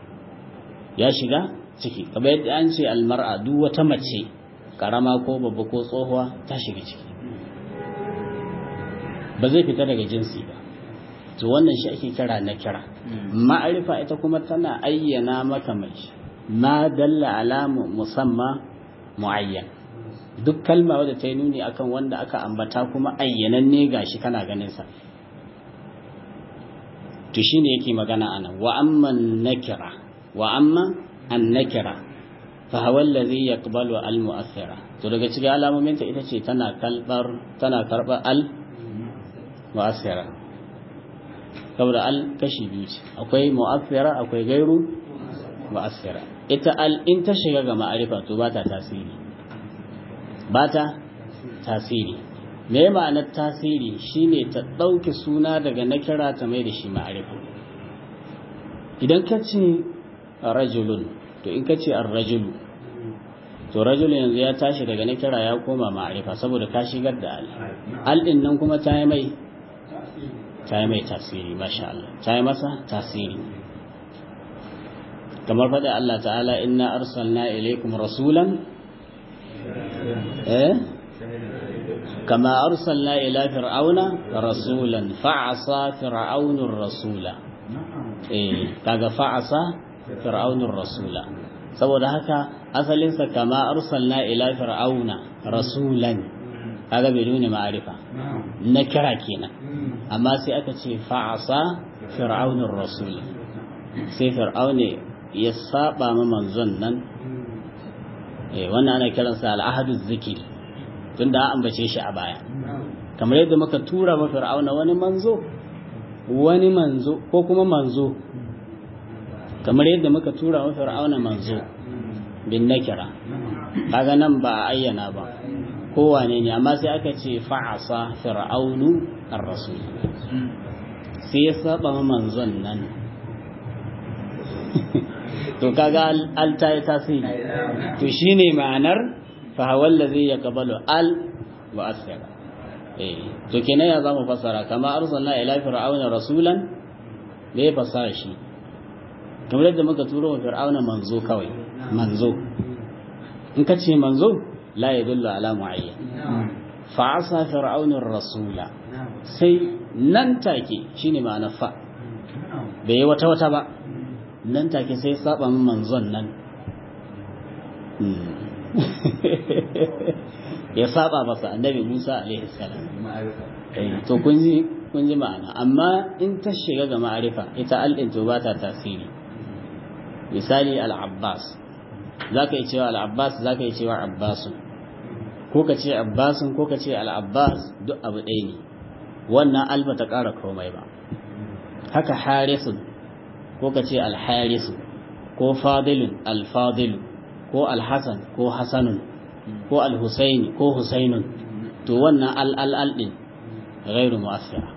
S2: ya shiga ciki kamar yadda an ce almar'a duk wata mace karama ko babba ko tsohuwa ta shiga ciki ba zai fita daga jinsi ba to wannan shi ake kira na kira ma'arifa ita kuma tana ayyana maka mai ma dalla alamu musamma muayyan duk kalma wadda ta yi nuni akan wanda aka ambata kuma ayyananne gashi kana ganin sa to shine yake magana anan wa amma nakira wa amma an nakira fa huwa alladhi yaqbalu al mu'athira to daga cikin alamomin ta ita ce tana kalbar tana karba al mu'athira saboda al kashi biyu ce akwai mu'athira akwai gairu mu'athira ita al in ta shiga ga ma'arifa to ba ta tasiri ba ta tasiri me ma'anar tasiri shine ta ɗauke suna daga na kira ta mai da shi ma'arifa idan ka ce rajulun to in ka ce an rajulu to rajulun yanzu ya tashi daga na kira ya koma ma'arifa saboda ka shigar da al al ɗin nan kuma ta yi mai ta yi mai tasiri masha Allah ta yi masa tasiri kamar faɗi Allah ta'ala inna arsalna ilaikum rasulan eh كما أرسلنا إلى فرعون رسولا فعصى فرعون الرسول إيه كذا فعصى فرعون الرسول saboda haka asalinsa kama arsalna ila fir'auna rasulan kaga bai nuna ma'arifa na kira kenan amma sai aka ce fa'asa fir'aunur rasul sai fir'auna ya saba ma manzon nan eh wannan ana kiransa al-ahadu zikri tunda an ambace shi a baya kamar yadda muka tura ma fir'auna wani manzo wani manzo ko kuma manzo kamar yadda muka tura wa fir'auna manzo bin nakira kaga nan ba a ayyana ba kowane ne amma sai aka ce fa'asa fir'aunu ar-rasul sai ya saba ma manzon nan to kaga al ta yi tasiri to shine ma'anar fa hawa allazi yaqbalu al wa asira eh to kenan ya zamu fasara kama arsalna ila fir'auna rasulan me fasara shi kamar yadda muka turo wa fir'auna manzo kawai manzo in ka ce manzo la yadullu ala muayyan fa asa fir'auna rasula sai nan take shine ma'ana fa bai wata wata ba nan take sai saba min manzon nan ya saba masa annabi Musa alaihi salam to kun ji kun ji ma'ana amma in ta shiga ga ma'arifa ita al'in to ba ta tasiri misali al-abbas zaka yi cewa al-abbas zaka yi cewa abbasun ko ka ce abbasun ko ka ce al-abbas duk abu ɗaya ne wannan alba ta ƙara komai ba haka harisun ko ka ce al-harisu ko fadilun al-fadilu ko al-hasan ko hasanun ko al-husaini ko husainun to wannan al-al-al din ghairu mu'assira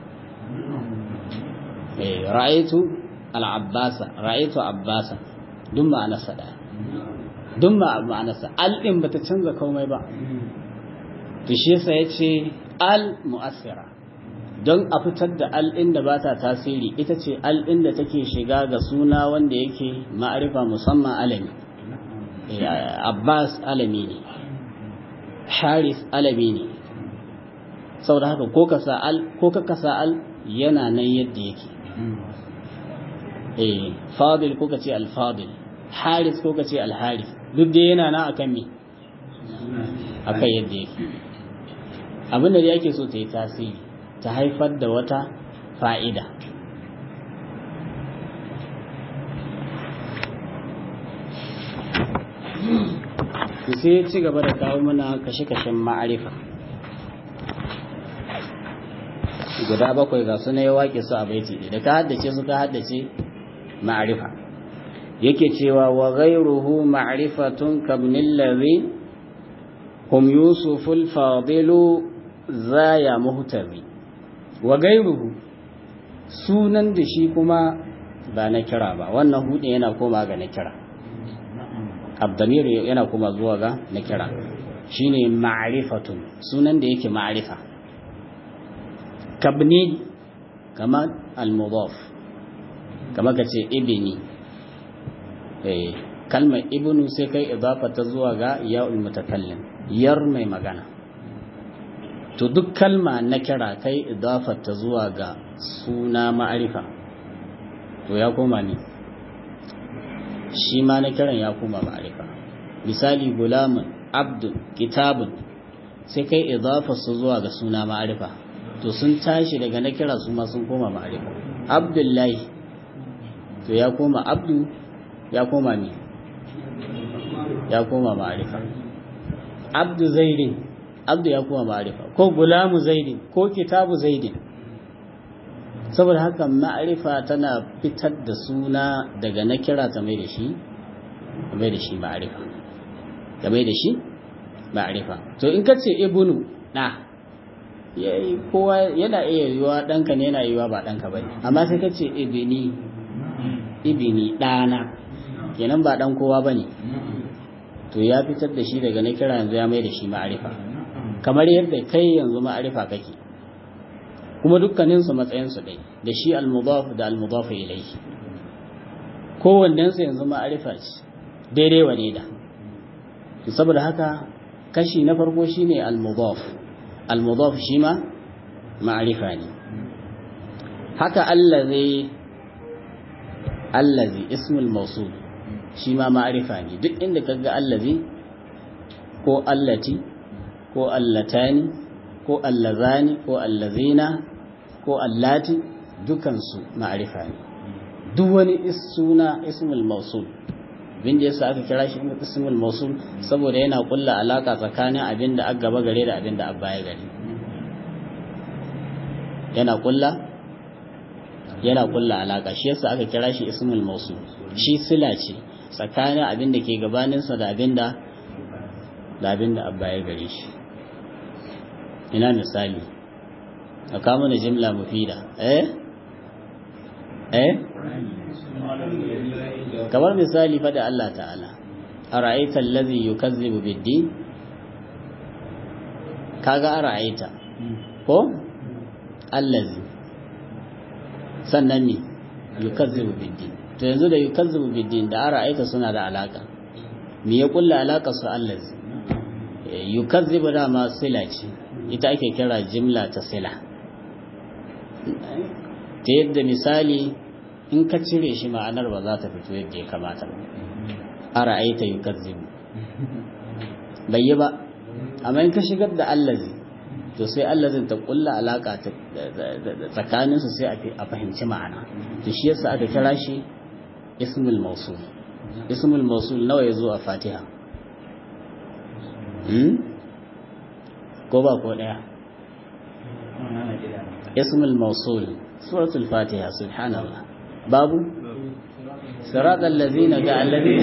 S2: eh ra'aytu al-abbasa ra'aytu abbasa duk ma'anarsa daya duk ma'anarsa al din bata canza komai ba to shi yasa yace al mu'assira don a fitar da al din da bata tasiri ita ce al din da take shiga ga suna wanda yake ma'arifa musamman alami Abbas alami ne Haris alami ne saboda haka ko ka sa'al ko ka sa'al yana nan yadda yake eh fadil ko ka ce al-fadil haris ko ka ce al-haris duk da yana nan akan me akan yadda yake abin da yake so ta yi tasiri ta haifar da wata fa'ida sai ya ci gaba da kawo mana kashe-kashen ma'arifa guda bakwai ga su ne ya waƙe su a baiti da ka haddace su ka haddace ma'arifa yake cewa wa ghayruhu ma'rifatun kabnil ladhi hum yusuful fadilu zaya muhtabi wa ghayruhu sunan da shi kuma ba na kira ba wannan hudin yana koma ga na kira abdamir yana koma zuwa ga na kira shine ma'rifatun sunan da yake ma'rifa kabni kama al-mudaf kama kace ibni eh kalmar ibnu sai kai idafa ta zuwa ga ya'ul mutakallim yar mai magana to duk kalma na kira kai idafa ta zuwa ga suna ma'arifa to ya koma ne shi ma na kiran ya koma ma'arifa misali gulamun abdul kitabun sai kai idafa su zuwa ga suna ma'arifa to sun tashi daga na kira su ma sun koma ma'arifa abdullahi to ya koma abdu ya koma ne ya koma ma'arifa abdu zaidin abdu ya koma ma'arifa ko gulamu zaidin ko kitabu zaidin saboda haka ma'arifa tana fitar da suna daga na kira ta mai da shi mai da shi ma'arifa ta mai da shi ma'arifa to in ka ce ibnu na kowa yana iya yiwa ɗanka ne yana yiwa ba ɗanka ba ne amma sai ka ce ibini ibini ɗana kenan ba ɗan kowa ba ne to ya fitar da shi daga na kira yanzu ya mai da shi ma'arifa kamar yadda kai yanzu ma'arifa kake kuma dukkaninsu matsayinsu ɗai da shi almudaf da almudaf ilaihi kowannensu yanzu ma'arifa ce daidai wa da to saboda haka kashi na farko shine almudaf almudaf shi ma ma'arifa ne haka allazi allazi ismul mawsul shi ma ma'arifa ne duk inda kaga allazi ko allati ko allatani ko allazani ko allazina ko allati dukansu ma'arifa ne duk wani suna ismul mawsul bin da yasa aka kira shi ismul mawsul saboda yana kulla alaka tsakanin abin da aka gaba gare da abin da aka baya gare yana kulla yana kulla alaka shi yasa aka kira shi ismul mawsul shi sila ce tsakanin abin da ke gabaninsa da abin da da abin da abba ya gare shi ina misali a kama da jimla mufida eh eh kamar misali fada Allah ta'ala ara'aita allazi yukazzibu bid-din kaga ara'aita ko allazi sannan ne yukazzibu bid-din to yanzu da yukazzibu bid-din da ara'aita suna da alaka me ya kulla alaka su allazi yukazzibu da ma sila ce ita ake kira jimla ta sila ta yadda misali in ka cire shi ma'anar ba za ta fito yadda ya kamata ba ara'aita yukazzibu bai yi ba amma in ka shigar da allazi to sai allazin ta kulla alaka tsakanin su sai a fahimci ma'ana to shi yasa aka kira shi ismul mawsul ismul mawsul nawa yazo a fatiha hmm? ko ba ko daya ismul mawsul suratul fatiha subhanallah babu صراط الذين قال الذين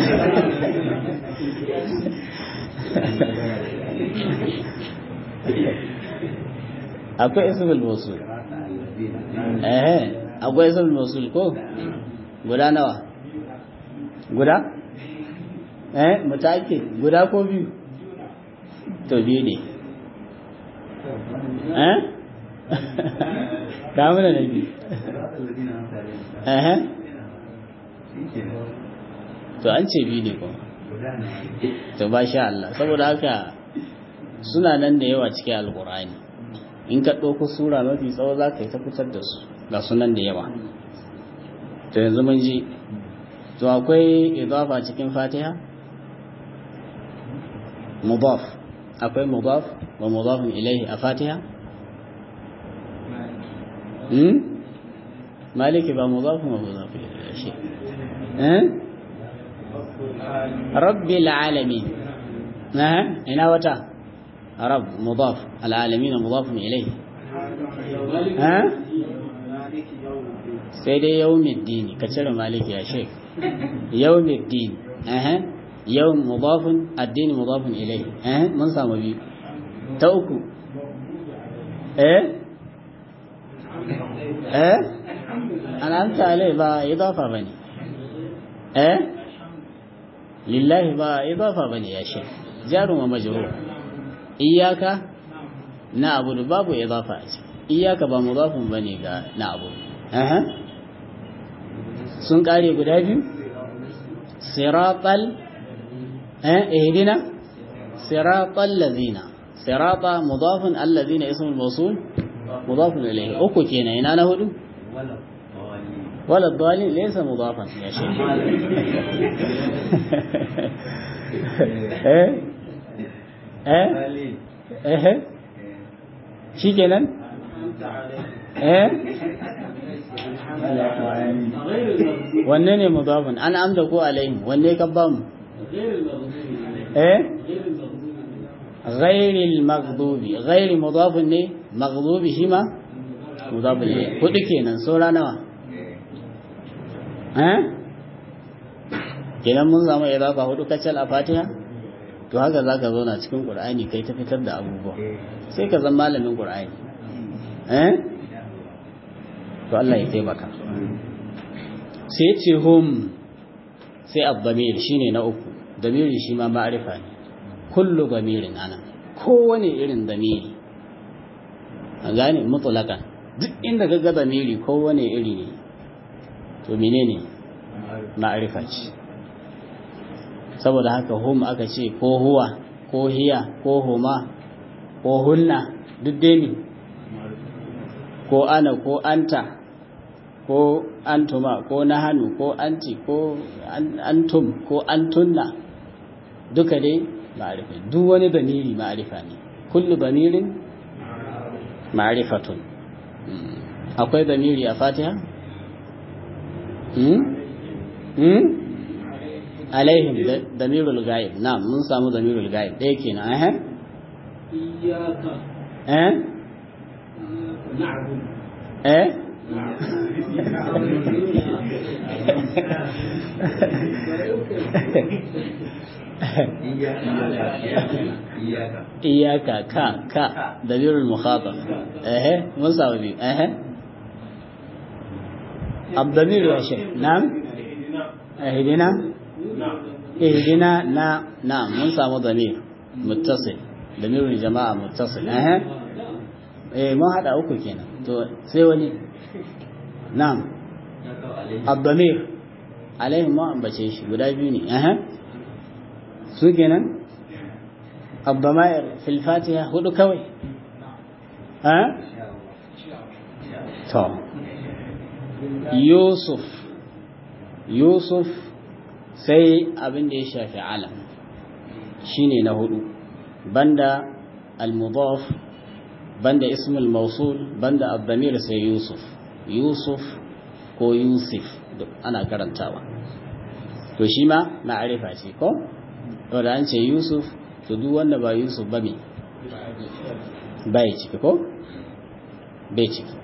S2: akwai ismul mawsul eh akwai ismul mawsul ko guda nawa guda eh mutake guda ko biyu to biyu ne eh da mana da biyu eh to an ce biyu ne kuma to ba sha Allah saboda haka suna nan da yawa cikin alkur'ani in ka ɗauko sura mafi tsawo za ka yi ta fitar da su ga sunan da yawa to yanzu mun ji to akwai idafa cikin fatiha mudaf akwai mudaf wa mudafin ilaihi a fatiha hmm maliki ba mudafin wa mudafin ilaihi shi eh rabbil alamin ina wata رب مضاف العالمين مضاف إليه ها سيدي يوم الدين كتير مالك يا شيخ يوم الدين أها يوم مضاف الدين مضاف إليه أها من صام بي توكو إيه إيه أنا أنت عليه با إضافة بني إيه لله با إضافة بني يا شيخ جار ومجرور iyaka na abu da babu idafa a ciki iyaka ba mudafin bane ga na abu aha sun kare guda biyu siratal eh ihdina siratal ladina sirata mudafun alladhina ismul mawsul mudafun ilayhi uku kenan ina na hudu wala dalil laysa mudafan ya shaykh eh eh eh shi kenan eh wanne ne mudafin an amda ko alaihim wanne ka ba mu eh ghairil maghdubi ghairi mudafin ne maghdubi shi ma mudafin ne hudu kenan saura nawa eh kenan mun zama idafa hudu kacal a fatiha to haka za ka zauna cikin ƙur'ani kai ta fitar da abubuwa sai ka zama malamin ƙur'ani eh to Allah ya taimaka sai ce hum sai abdamir shine na uku damiri shi ma ma'arifa ne kullu damirin ana kowane irin damiri a gane mutulakan duk inda ga damiri kowane iri ne to menene ma'arifa ce saboda haka hum aka ce ko huwa ko hiya ko huma ko hunna duk dai ne ko ana ko anta ko antuma ko nahanu ko anti ko antum ko antunna duka dai ma'arifa duk wani damiri ma'arifa ne kullu damirin ma'arifatun akwai damiri a fatiha hmm? hmm? alaihim damirul ghaib na'am mun samu damirul ghaib ɗaya kenan eh
S3: iyyaka
S2: eh
S3: na'budu
S2: eh iyaka ka ka damirul mukhatab eh mun samu biyu eh الضمير يا شيخ نعم اهدنا اهدنا نا نعم من سامو ضمير متصل ضمير الجماعة متصل اه eh mun hada uku kenan to sai wani na'am ad-damir alaihim ma ambace shi guda biyu ne eh su kenan ad-damair fil fatiha hudu kawai eh to yusuf yusuf sai abin da ya shafi alam shine na hudu banda al-mudaf banda ismul mausul banda abdamir sai yusuf yusuf ko yusuf ana karantawa to shi ma ma'arifa ce ko to da an ce yusuf to duk wanda ba yusuf ba me bai ciki ko bai ciki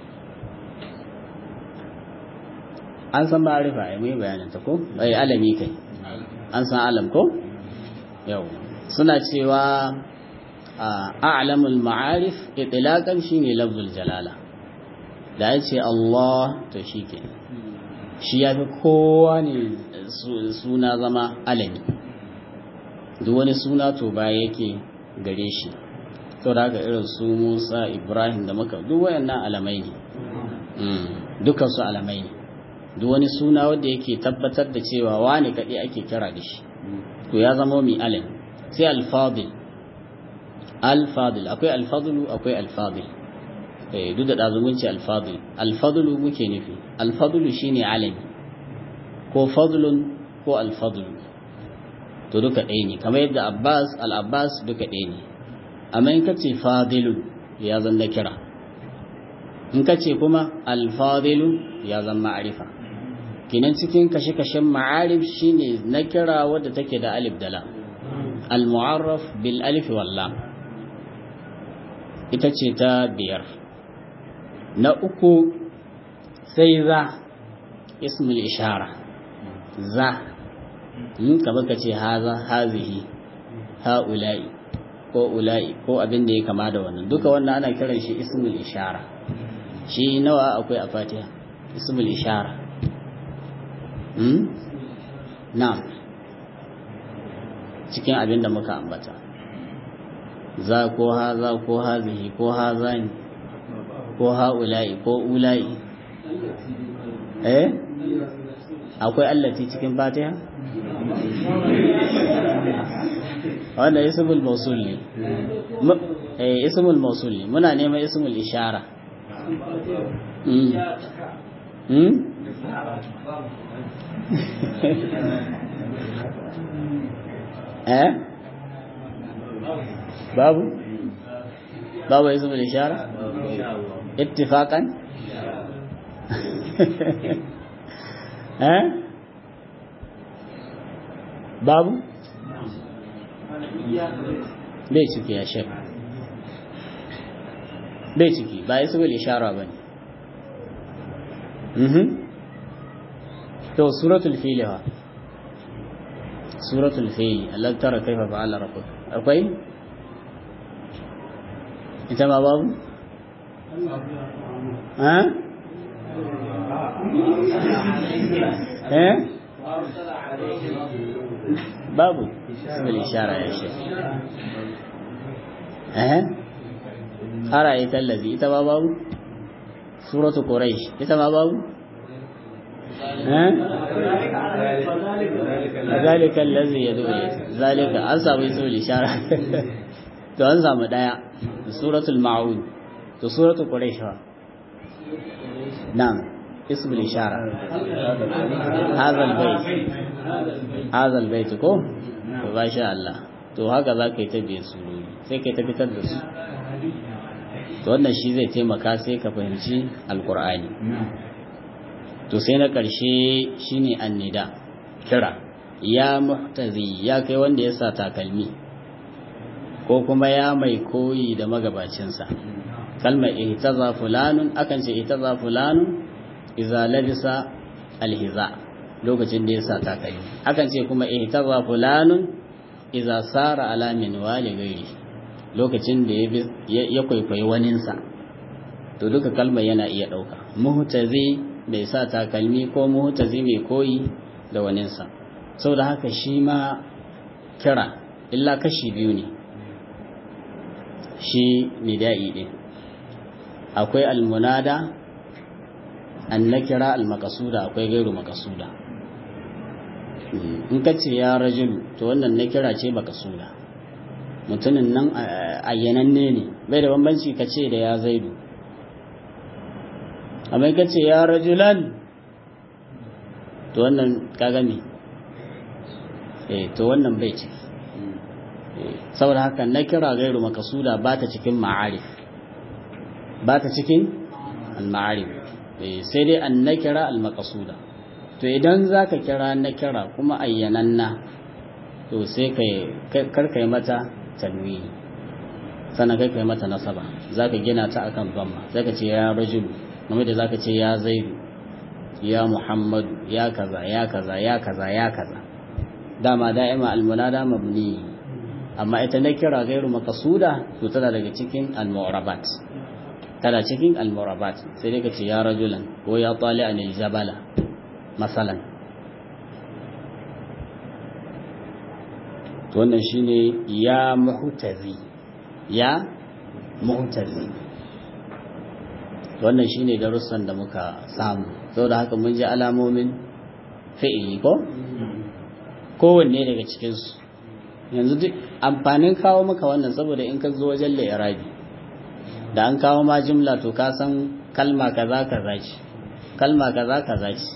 S2: an san ma'arifa ai mai bayanin ta ko bai alami kai an san alam ko yau suna cewa a'lamul ma'arif itlaqan shine lafzul jalala da ya ce Allah to shi ke shi ya fi kowa ne suna zama alami duk wani suna to ba yake gare shi to da haka irin su Musa Ibrahim da maka duk wayannan alamai ne dukkan su alamai ne duk wani suna wanda yake tabbatar da cewa wani kaɗai ake kira da shi to ya zama mai alami sai alfadil alfadil akwai alfadulu akwai alfadil duk da ɗazumunci alfadul alfadulu muke nufi alfadulu shine alami ko fadlun ko alfadulu to duka ɗaya ne kamar yadda abbas al-abbas duka ɗaya ne amma in ka ce fadilun ya zan na kira in ka ce kuma alfadilu ya zan ma'arifa kinan cikin kashe-kashen ma'arif shine na kira wadda take da alif da lam al-mu'arraf bil alif wal lam ita ce ta biyar na uku sai za ismul ishara za in ka baka ce haza hazihi ha'ula'i ko ula'i ko abin da ya kama da wannan duka wannan ana kiran shi ismul ishara shi nawa akwai a fatiha ismul ishara hmm? na'am cikin abin da muka ambata za ko haza ko hazihi ko hazani ko ha'ula'i ko ula'i eh akwai allati cikin fatiha wanda ismul mausul ne eh ismul mausul ne muna neman ismul ishara mm mm eh babu babu ismul ishara ittifaqan eh babu bai ciki ya shek bai ciki ba ya saboda ishara ba ne to suratul fili ha suratul fili Allah tara kaifa fa'ala rabbuk akwai ita ma babu ha eh babu bil ishara ya shi eh ara ita allazi ita ma babu suratu quraish ita ma babu eh zalika allazi yad'u zalika an samu bil ishara to an samu daya suratul maun to suratul quraish fa na'am اسم الإشارة هذا البيت هذا البيت ko to ba sha Allah to haka za ka yi ta biye surori sai ka yi ta fitar da su to wannan shi zai taimaka sai ka fahimci alkur'ani to sai na ƙarshe shine annida kira ya muhtazi ya kai wanda ya sa takalmi ko kuma ya mai koyi da magabacinsa kalmar ihtaza fulanun akan ce ihtaza fulanun iza labisa alhiza lokacin da ya sa takalmi akan ce kuma ihtaza fulanun iza sara ala min wali gairi lokacin da ya kwaikwayi waninsa to duka kalmar yana iya ɗauka muhtazi mai sa takalmi ko muhtazi mai koyi da waninsa saboda haka shi ma kira illa kashi biyu ne shi nida'i ɗin akwai almunada an na kira almakasuda akwai gairu makasuda in ka ce ya rajulu to wannan na kira ce makasuda mutumin nan ayyananne ne bai da bambanci ka ce da ya zaidu amma ka ce ya rajulan to wannan kagami eh to wannan bai ce saboda haka na kira gairu makasuda ba ta cikin ma'arif ba ta cikin al-ma'arif sai dai an na kira al-makasuda to idan za ka kira na kira kuma ayyananna to sai karkai mata tanwini sannan kai kai mata nasaba za ka gina ta akan bamma sai ka ce ya rajulu game da za ka ce ya zaidu ya muhammadu ya kaza ya kaza ya kaza ya kaza dama da'ima almunada mabni amma ita na kira gairu makasuda to tana daga cikin almu'rabat tana cikin almu'rabat sai dai ka ce ya rajulan ko ya tali anil jabala masalan to wannan shine ya muhtazi ya muhtazi wannan shine darussan da muka samu saboda haka mun ji alamomin fi'ili ko kowanne daga cikinsu yanzu duk amfanin kawo maka wannan saboda in ka zo wajen irabi da an kawo ma jimla to ka san kalma kaza kaza ce kalma kaza kaza ce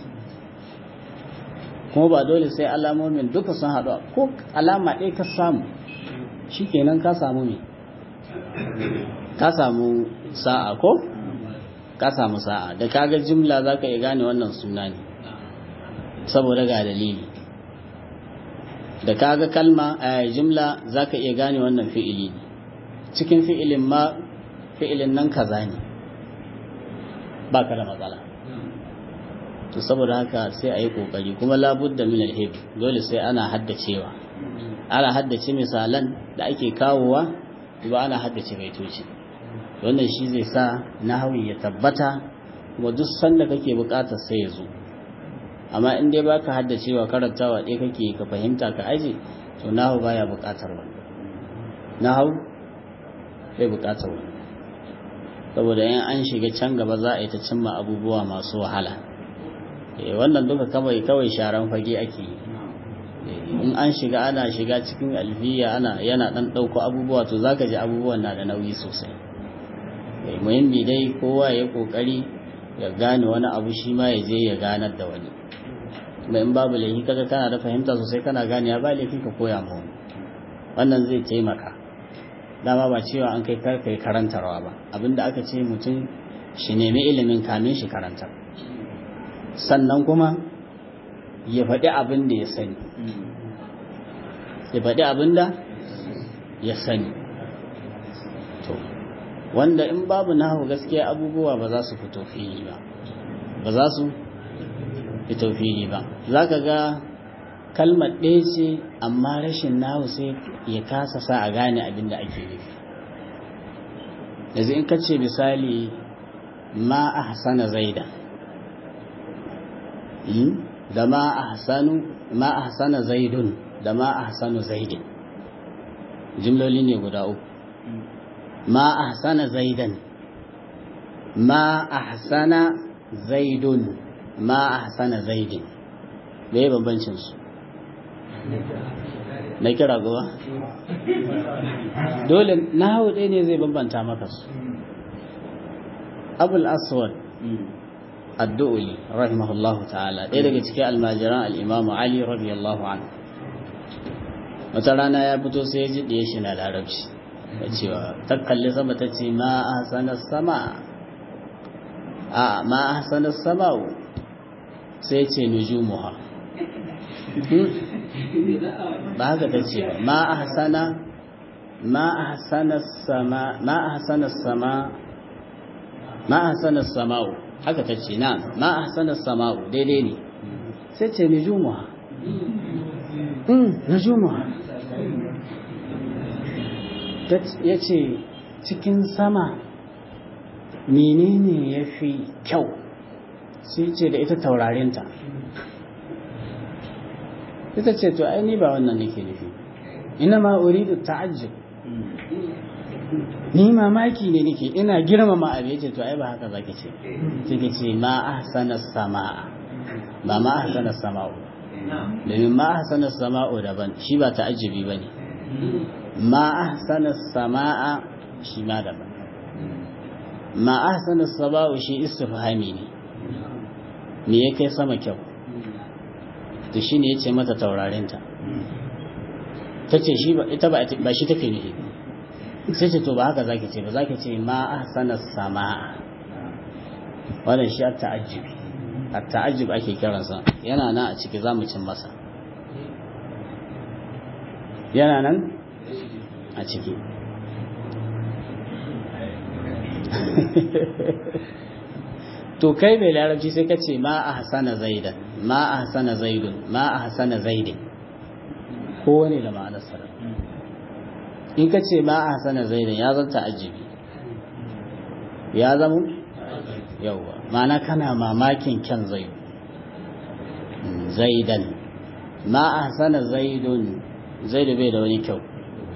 S2: kuma ba dole sai alamomin duka sun haɗu ko alama ɗaya ka samu shikenan ka samu me ka samu sa'a ko ka samu sa'a da kaga jimla za ka iya gane wannan suna ne saboda ga dalili da kaga kalma a jimla za ka iya gane wannan fi'ili ne cikin fi'ilin ma fi'ilin nan kaza ne ba ka da matsala to saboda haka sai a yi kokari kuma labudda min alhib dole sai ana haddacewa ana haddace misalan da ake kawowa ba ana haddace baitoci wannan shi zai sa nahawi ya tabbata kuma duk sanda kake bukatar sai ya zo amma in dai baka haddacewa karantawa ɗaya kake ka fahimta ka aje to nahawu baya bukatar wannan nahawu bai bukatar wannan saboda in an shiga can gaba za a yi ta cimma abubuwa masu wahala wannan duka kawai kawai sharan fage ake yi in an shiga ana shiga cikin alfiya ana yana dan ɗauko abubuwa to zaka ji abubuwan na da nauyi sosai muhimmi dai kowa ya kokari ya gane wani abu shi ma ya je ya ganar da wani mai in babu laifi kaga kana da fahimta sosai kana gane ya ba laifi ka koya mu wannan zai taimaka dama ba cewa an kai kai karantarwa ba abinda aka ce mutum shi nemi ilimin kamin shi karantar sannan kuma ya faɗi abin da ya sani ya faɗi abin da ya sani to wanda in babu nahu gaskiya abubuwa ba za su fito fili ba ba za su fito fili ba za ka ga kalmar ɗaya ce amma rashin nahu sai ya kasa sa a gane abin da ake nufi yanzu in ka ce misali ma a hasana zaida da ma a hasanu ma a hasana zaidun da ma a hasanu zaidin jimloli ne guda uku ma a hasana zaidan ma a hasana zaidun ma a hasana zaidin da ya bambancinsu na kira gaba dole na hau ɗaya ne zai bambanta maka su abul aswad addu'uli rahimahullahu ta'ala ɗaya daga cikin almajiran al'imamu ali radiyallahu anhu wata rana ya fito sai ya ji ɗaya shi na larabci da cewa ta kalli sama ta ce ma a sanar sama a ma a sanar sama sai ce nujumuha ba haka ta ce ba ma a sana ma a sanar sama ma a sanar sama ma a sanar sama'u haka ta ce na ma a sanar sama'u daidai ne sai ce nujumuha nujumuha ya ce cikin sama menene ya fi kyau sai ce da ita taurarinta ita ce to ai ba wannan nake nufi ina ma uridu ta'ajjub ni mamaki ne nake ina girmama abu yace to ai ba haka zaki ce kike ce ma ahsana samaa ba ma ahsana sama'u domin ma ahsana sama'u daban shi ba ta'ajjubi bane ma ahsana samaa shi ma daban ma ahsana sama'u shi istifhami ne me ya kai sama kyau to shine yace mata taurarinta ta ce shi ita ba shi take nufi sai ce to ba haka zaki ce ba zaki ce ma ahsana sama'a wannan shi at-ta'ajjubi at-ta'ajjub ake kiransa yana nan a ciki zamu cin masa yana nan a ciki to kai mai larabci sai ka ce ma ahsana zaidan ma ahsana zaidun ma ahsana zaidin kowane da ma'anar sarar in ka ce ma ahsana zaidan ya zanta ajibi ya zama yauwa ma'ana kana mamakin kyan zaidu zaidan ma ahsana zaidun zaidu bai da wani kyau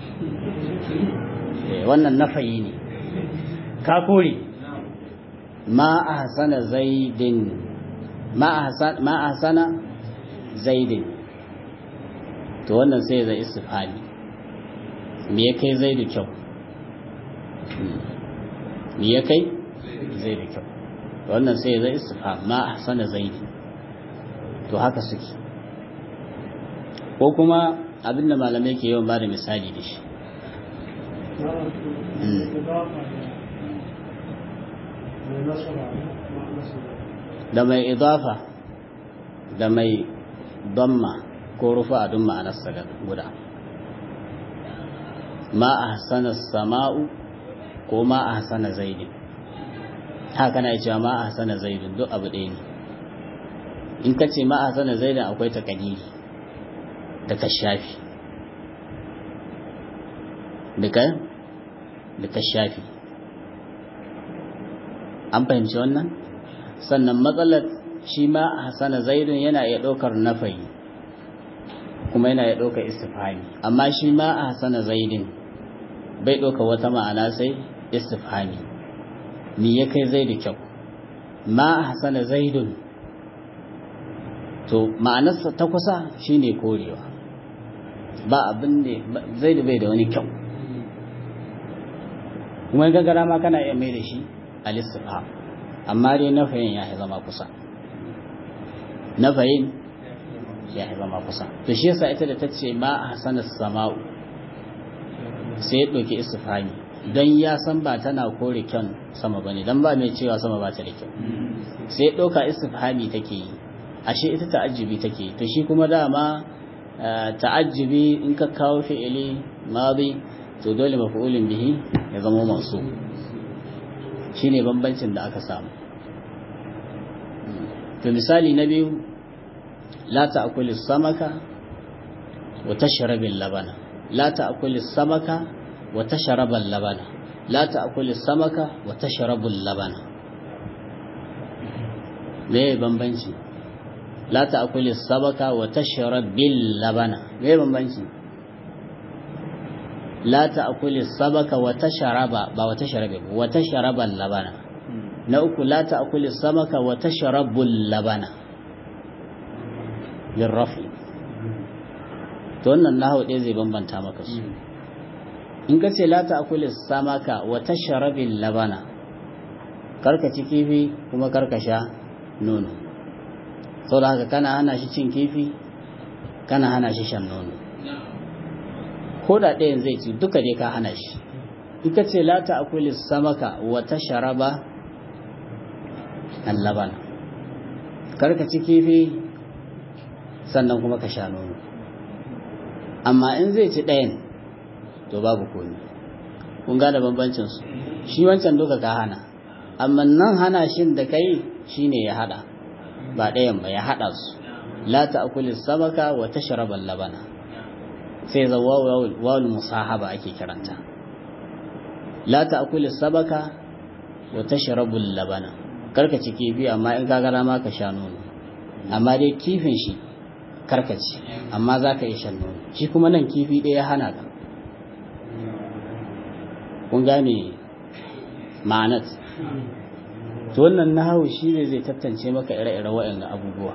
S2: wannan nafayi ne ka kore ma ahsana zaidin ma ahsana zaidin to wannan sai zai istifhami me ya kai zaidu kyau me ya kai zaidu kyau to wannan sai zai istifham ma ahsana zaidi to haka suke ko kuma abinda malamai ke yawan bada misali da shi da mai idafa da mai damma ko rufa a dun ma'anarsa guda ma a hasana sama'u ko ma a hasana zaidin haka na cewa ma a hasana zaidin duk abu ɗaya ne in ka ce ma a hasana zaidin akwai ta kalili da ka shafi da ka shafi an fahimci wannan sannan matsalar shi ma a hasana zaidun yana iya ɗaukar nafayi kuma yana iya ɗaukar istifhami amma shi ma a hasana zaidin bai ɗauka wata ma'ana sai istifhami me ya kai zaidu kyau ma a hasana zaidun to ma'anarsa ta kusa shine korewa ba abin da zaidu bai da wani kyau kuma gagara ma kana iya mai da shi al-istifham amma dai nafayin ya zama kusa nafayin ya zama kusa to shi yasa ita da ta ce ma hasana sama'u sai ya ɗauki istifhami don ya san ba tana kore kyan sama ba ne don ba mai cewa sama ba ta da kyau sai ya ɗauka istifhami take yi ashe ita ta'ajjubi take yi to shi kuma dama ta'ajjubi in ka kawo fi'ili madi to dole maf'ulin bihi ya zama masu shine bambancin da aka samu to misali na biyu la ta'kulu samaka wa tashrabu labana la ta'kulu samaka wa tashrabu labana la ta'kulu samaka wa tashrabu labana me bambanci la ta'kulu samaka wa tashrabu labana me bambanci la ta'kulu samaka wa tashraba ba wa tashrabu wa tashraba labana na uku la ta'kulu samaka wa tashrabu labana bin rafi to wannan nahawu ɗaya zai bambanta maka su in ka ce la ta'kulu samaka wa tashrabu labana karka ci kifi kuma karka sha nono saboda haka kana hana shi cin kifi kana hana shi shan nono ko da ɗayan zai ci duka dai ka hana shi in ka ce la ta'kulu samaka wa tashraba allabana karka ci kifi sannan kuma ka sha nono amma in zai ci ɗayan to babu komi kun gane bambancin su shi wancan duka ka hana amma nan hana shin da kai shine ya hada ba ɗayan ba ya hada su la ta'kulu samaka wa tashraba labana sai za wawul musahaba ake kiranta la ta'kulu samaka wa tashrabu labana karka ci kifi amma in ka gara ma ka sha nono amma dai kifin shi karka ci amma za ka yi shan nono shi kuma nan kifi ɗaya ya hana ka kun gane ma'anat to wannan nahawu shi ne zai tattance maka ire-ire waɗanda abubuwa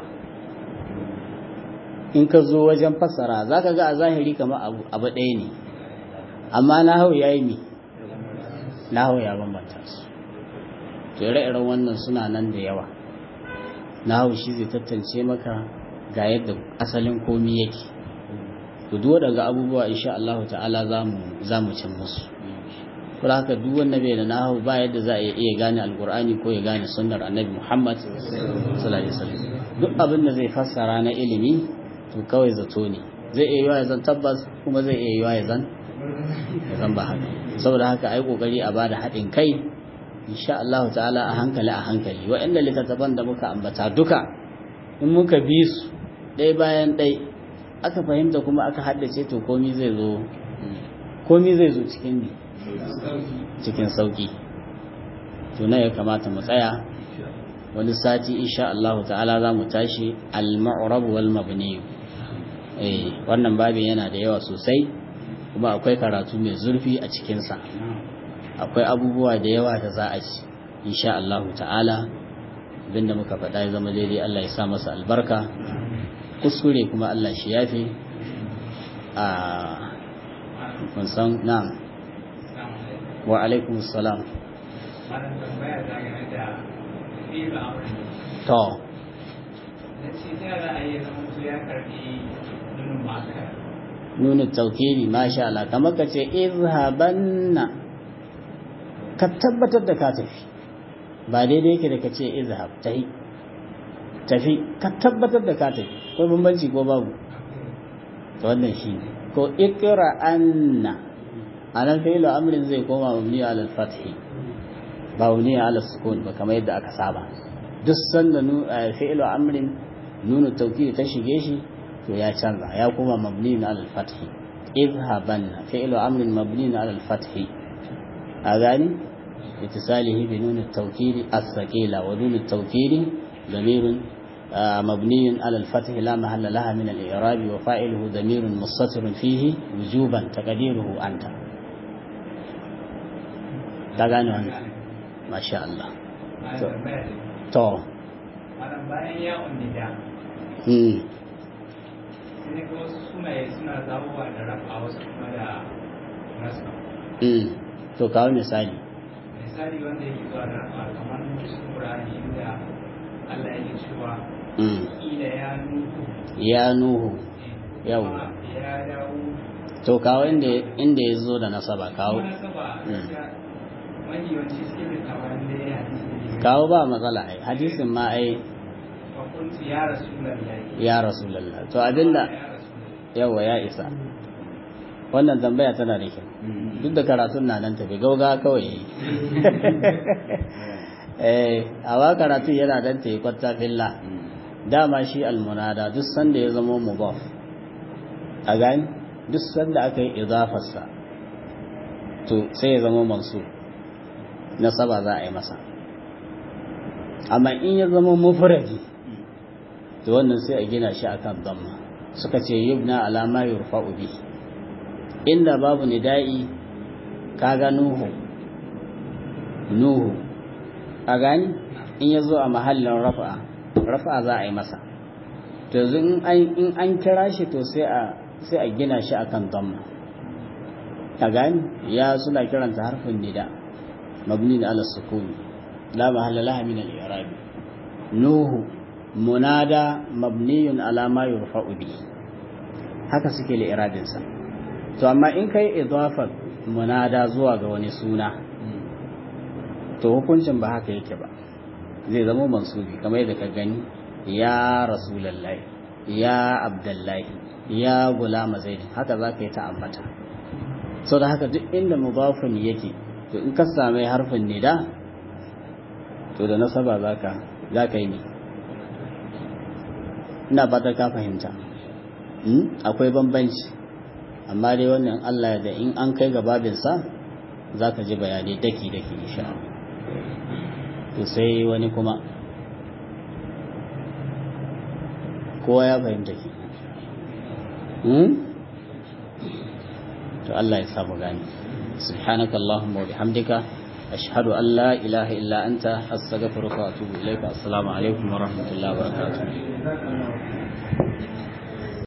S2: in ka zo wajen fassara za ka ga a zahiri kamar abu ɗaya ne amma nahawu ya yi mi nahawu ya bambanta su ire-iren wannan suna nan da yawa na hau shi zai tattance maka ga yadda asalin komi yake to duk waɗanda abubuwa insha Allah ta'ala zamu zamu cin musu ko haka duk wanda bai da nahu ba yadda za a iya gane alqur'ani ko ya gane sunnar annabi Muhammad sallallahu alaihi wasallam duk abin da zai fassara na ilimi to kawai zato ne zai iya yiwa ya zan tabbas kuma zai iya yiwa ya zan ya zan ba haka saboda haka ai kokari a bada haɗin kai insha Allah ta'ala a hankali a hankali waɗanda littattafan da muka ambata duka in muka bi su ɗaya bayan ɗaya aka fahimta kuma aka haddace to komi zai zo komi zai zo cikin cikin sauki to na ya kamata mu tsaya wani sati insha Allah ta'ala za mu tashi al-ma'rab wal mabni eh wannan babin yana da yawa sosai kuma akwai karatu mai zurfi a cikin sa akwai abubuwa da yawa da za a ci insha Allah ta'ala abinda muka faɗa ya zama daidai Allah ya sa masa albarka kuskure kuma Allah shi yafe a kun san na'am wa alaikum salam to nuna taukiri masha Allah kamar ka ce izhabanna ka tabbatar da ka tafi ba daidai yake da ka ce izhab tafi tafi ka tabbatar da ka tafi ko bambanci ko babu to wannan shi ne ko ikra anna anan fi'lu amrin zai koma mabni ala al-fath ba mabni ala sukun ba kamar yadda aka saba duk sanda fi'lu amrin nunu tawkid ta shige shi to ya canza ya koma mabni ala al-fath idhaban fi'lu amrin mabni ala al-fath a gani اتصاله بنون التوكيد الثقيلة ونون التوكيد ضمير مبني على الفتح لا محل لها من الإعراب وفاعله ضمير مستتر فيه وجوبا تقديره أنت تغاني ما شاء الله تو
S3: bayan yawon nida
S2: hmm
S3: sai ga wasu sunaye suna zawowa da rafa wasu kuma da rasa
S2: hmm to kawo misali
S3: misali wanda yake zuwa da rafa kamar cikin Qur'ani inda Allah yake cewa
S2: hmm
S3: ila ya nuhu
S2: ya nuhu Yau.
S3: kuma ya dawo
S2: to kawo inda inda ya zo da nasaba kawo
S3: kuma nasaba gaskiya mafi yawanci suke da tawarin da ya hadisi ne
S2: kawo ba matsala ai hadisin ma ai
S3: wa kuntu ya rasulullahi
S2: ya rasulullah to abinda
S3: ya rasulullahi
S2: yawa ya isa wannan tambaya tana da kyau duk da karatun na nan tafi gauga kawai eh awa karatu yana dan ta yi kwatta filla dama shi almunada duk sanda ya zama mudaf a gani duk sanda aka yi idafarsa to sai ya zama mansu nasaba za a yi masa amma in ya zama mufradi to wannan sai a gina shi akan damma suka ce yubna ala ma yurfa'u bi inda babu nida'i kaga nuhu nuhu a gani in ya zo a mahallin rafa'a rafa'a za a yi masa to yanzu in an in an kira shi to sai a sai a gina shi akan damma a gani ya suna kiranta harfin nida mabni ala sukuni la mahalla laha min al-i'rab nuhu munada mabniyun ala ma yurfa'u bi haka suke li'irabin sa to amma in kai idafar munada zuwa ga wani suna to hukuncin ba haka yake ba zai zama mansubi kamar yadda ka gani ya rasulullahi ya abdullahi ya gulama zaid haka za ka yi ta ambata so da haka duk inda mudafun yake to in ka same harfin nida to da nasaba zaka zaka yi ne ina fatan ka fahimta akwai bambanci amma dai wannan Allah da in an kai ga babinsa za ka ji bayanai daki-daki insha Allah to sai wani kuma kowa ya fahimta ki to Allah ya samu gani سبحانك اللهم وبحمدك أشهد أن لا إله إلا أنت أستغفرك وأتوب إليك السلام عليكم ورحمة الله وبركاته